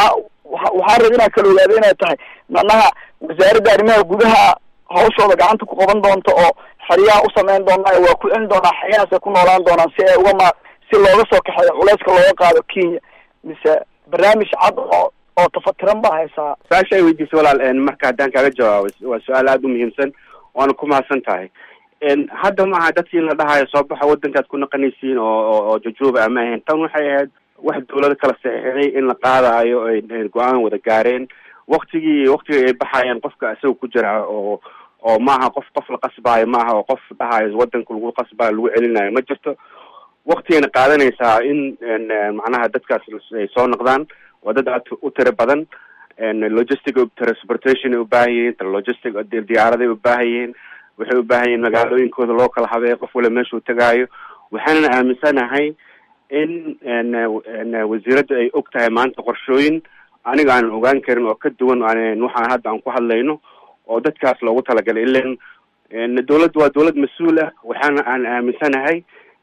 wa waxaan raba inaan kala ogaado inay tahay macnaha wasaaradda arrimaha gudaha hawshooda gacanta ku qaban doonto oo xeryaha u sameyn doonaa waa ku celin doonaa xeryahaasay ku noolaan doonaan si ay uga ma si looga soo kaxeeyo culeyska looga qaado kenya mise barnaamij cad oo oo tafatiran baa haysaa su-aasha ay weydiisay walaal marka haddaan kaaga jawaabo waa su-aal aada u muhiimsan waana ku mahadsan tahay hadda maaha dadkii in la dhahayo soo baxa wadankaad ku naqanaysiin oo oo jujuuba ama ahayn tan waxay ahayd wax dawlado kala saxiixday in la qaadayo ay go-aan wada gaareen waktigii waktiga ay baxayaan qofka isaga ku jira oo oo maaha qof qof la qasbaayo maaha oo qof dhahayo wadanka lagu qasbaayo lagu celinayo ma jirto waktigayna qaadanaysaa in macnaha dadkaas ay soo noqdaan waa dad aad u tiro badan logistic transportation ay ubaahan yihiin logistic diyaaraday ubaahan yihiin waxay ubaahan yihiin magaalooyinkooda loo kala habeeyo qof wala meeshuu tagaayo waxaanana aaminsanahay in wasiiradda ay og tahay maanta qorshooyin aniga aanan ogaan karin oo ka duwan waxaan hadda aan ku hadlayno oo dadkaas loogu talagalay ilan dawladda waa dawlad mas-uul ah waxaana aan aaminsanahay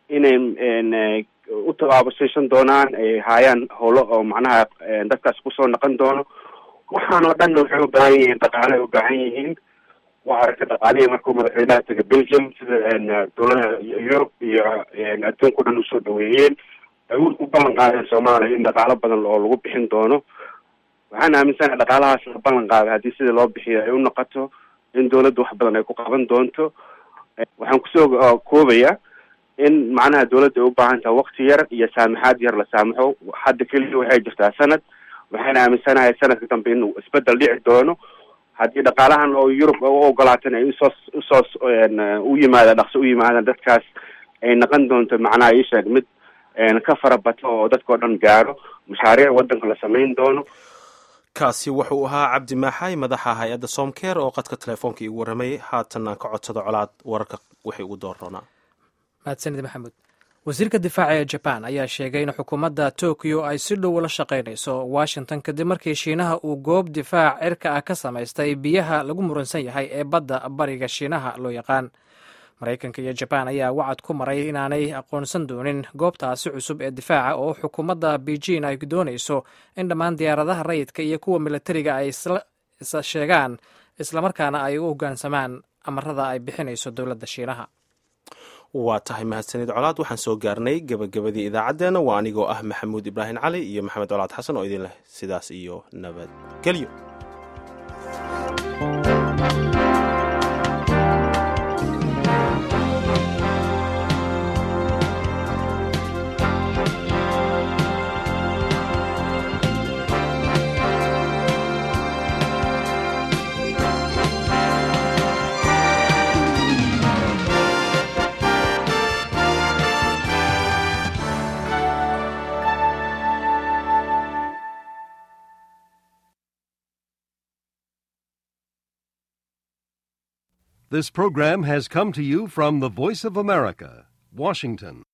inay u tabaabusaysan doonaan ay haayaan howlo oo macnaha dadkaas kusoo noqon doono waxaan oo dhanna waxay ubaahan yihiin dhaqaale ay ubaahan yihiin waa aragtay dhaqaalihii markuu madaxweynaha taga belgium sida dawladaha yurub iyo adduunka o dhan usoo dhaweeyeen ay u ballan qaadeen soomaaliya in dhaqaalo badan oo lagu bixin doono waxaan aaminsanahay dhaqaalahaas la ballan qaaday haddii sida loo bixiyo ay u noqoto in dawladda wax badan ay ku qaban doonto waxaan kusoo koobaya in macnaha dawladda ay u baahan tahay wakti yar iyo saamaxaad yar la saamaxo hadda keliya waxay jirtaa sanad waxaan aaminsanahay sanadka dambe inuu isbedel dhici doono haddii dhaqaalahan oo yurub u ogolaatan ay usoo usoo u yimaada dhaqso u yimaadaan dadkaas ay noqon doonto macnaha ii sheeg mid ka farabato oo dadkao dhan gaaro mashaariic wadanka la samayn doono kaasi wuxuu ahaa cabdi maaxay madaxa hay-adda somker oo qadka telefoonka iigu warramay haatan aan ka codsado colaad wararka wixii ugu dooranaa mahadsanid maxamuud wasiirka difaaca ee jaban ayaa sheegay in xukuumadda tokyo ay si dhow ula shaqaynayso washington kadib markii shiinaha uu goob difaac cirka ah ka samaystay biyaha lagu muransan yahay ee badda bariga shiinaha loo yaqaan maraykanka iyo jabaan ayaa wacad ku maray inaanay aqoonsan doonin goobtaasi cusub ee difaaca oo xukuumadda beijing ay doonayso in dhammaan diyaaradaha rayidka iyo kuwa militariga ay isla sheegaan islamarkaana ay u hoggaansamaan amarada ay bixinayso dowladda shiinaha waa tahay mahadsanid colaad waxaan soo gaarnay gebagabadii idaacaddeenna waa anigoo ah maxamuud ibraahim cali iyo maxamed colaad xasan oo idin leh sidaas iyo nabadgelyo This program has come to you from the Voice of America, Washington.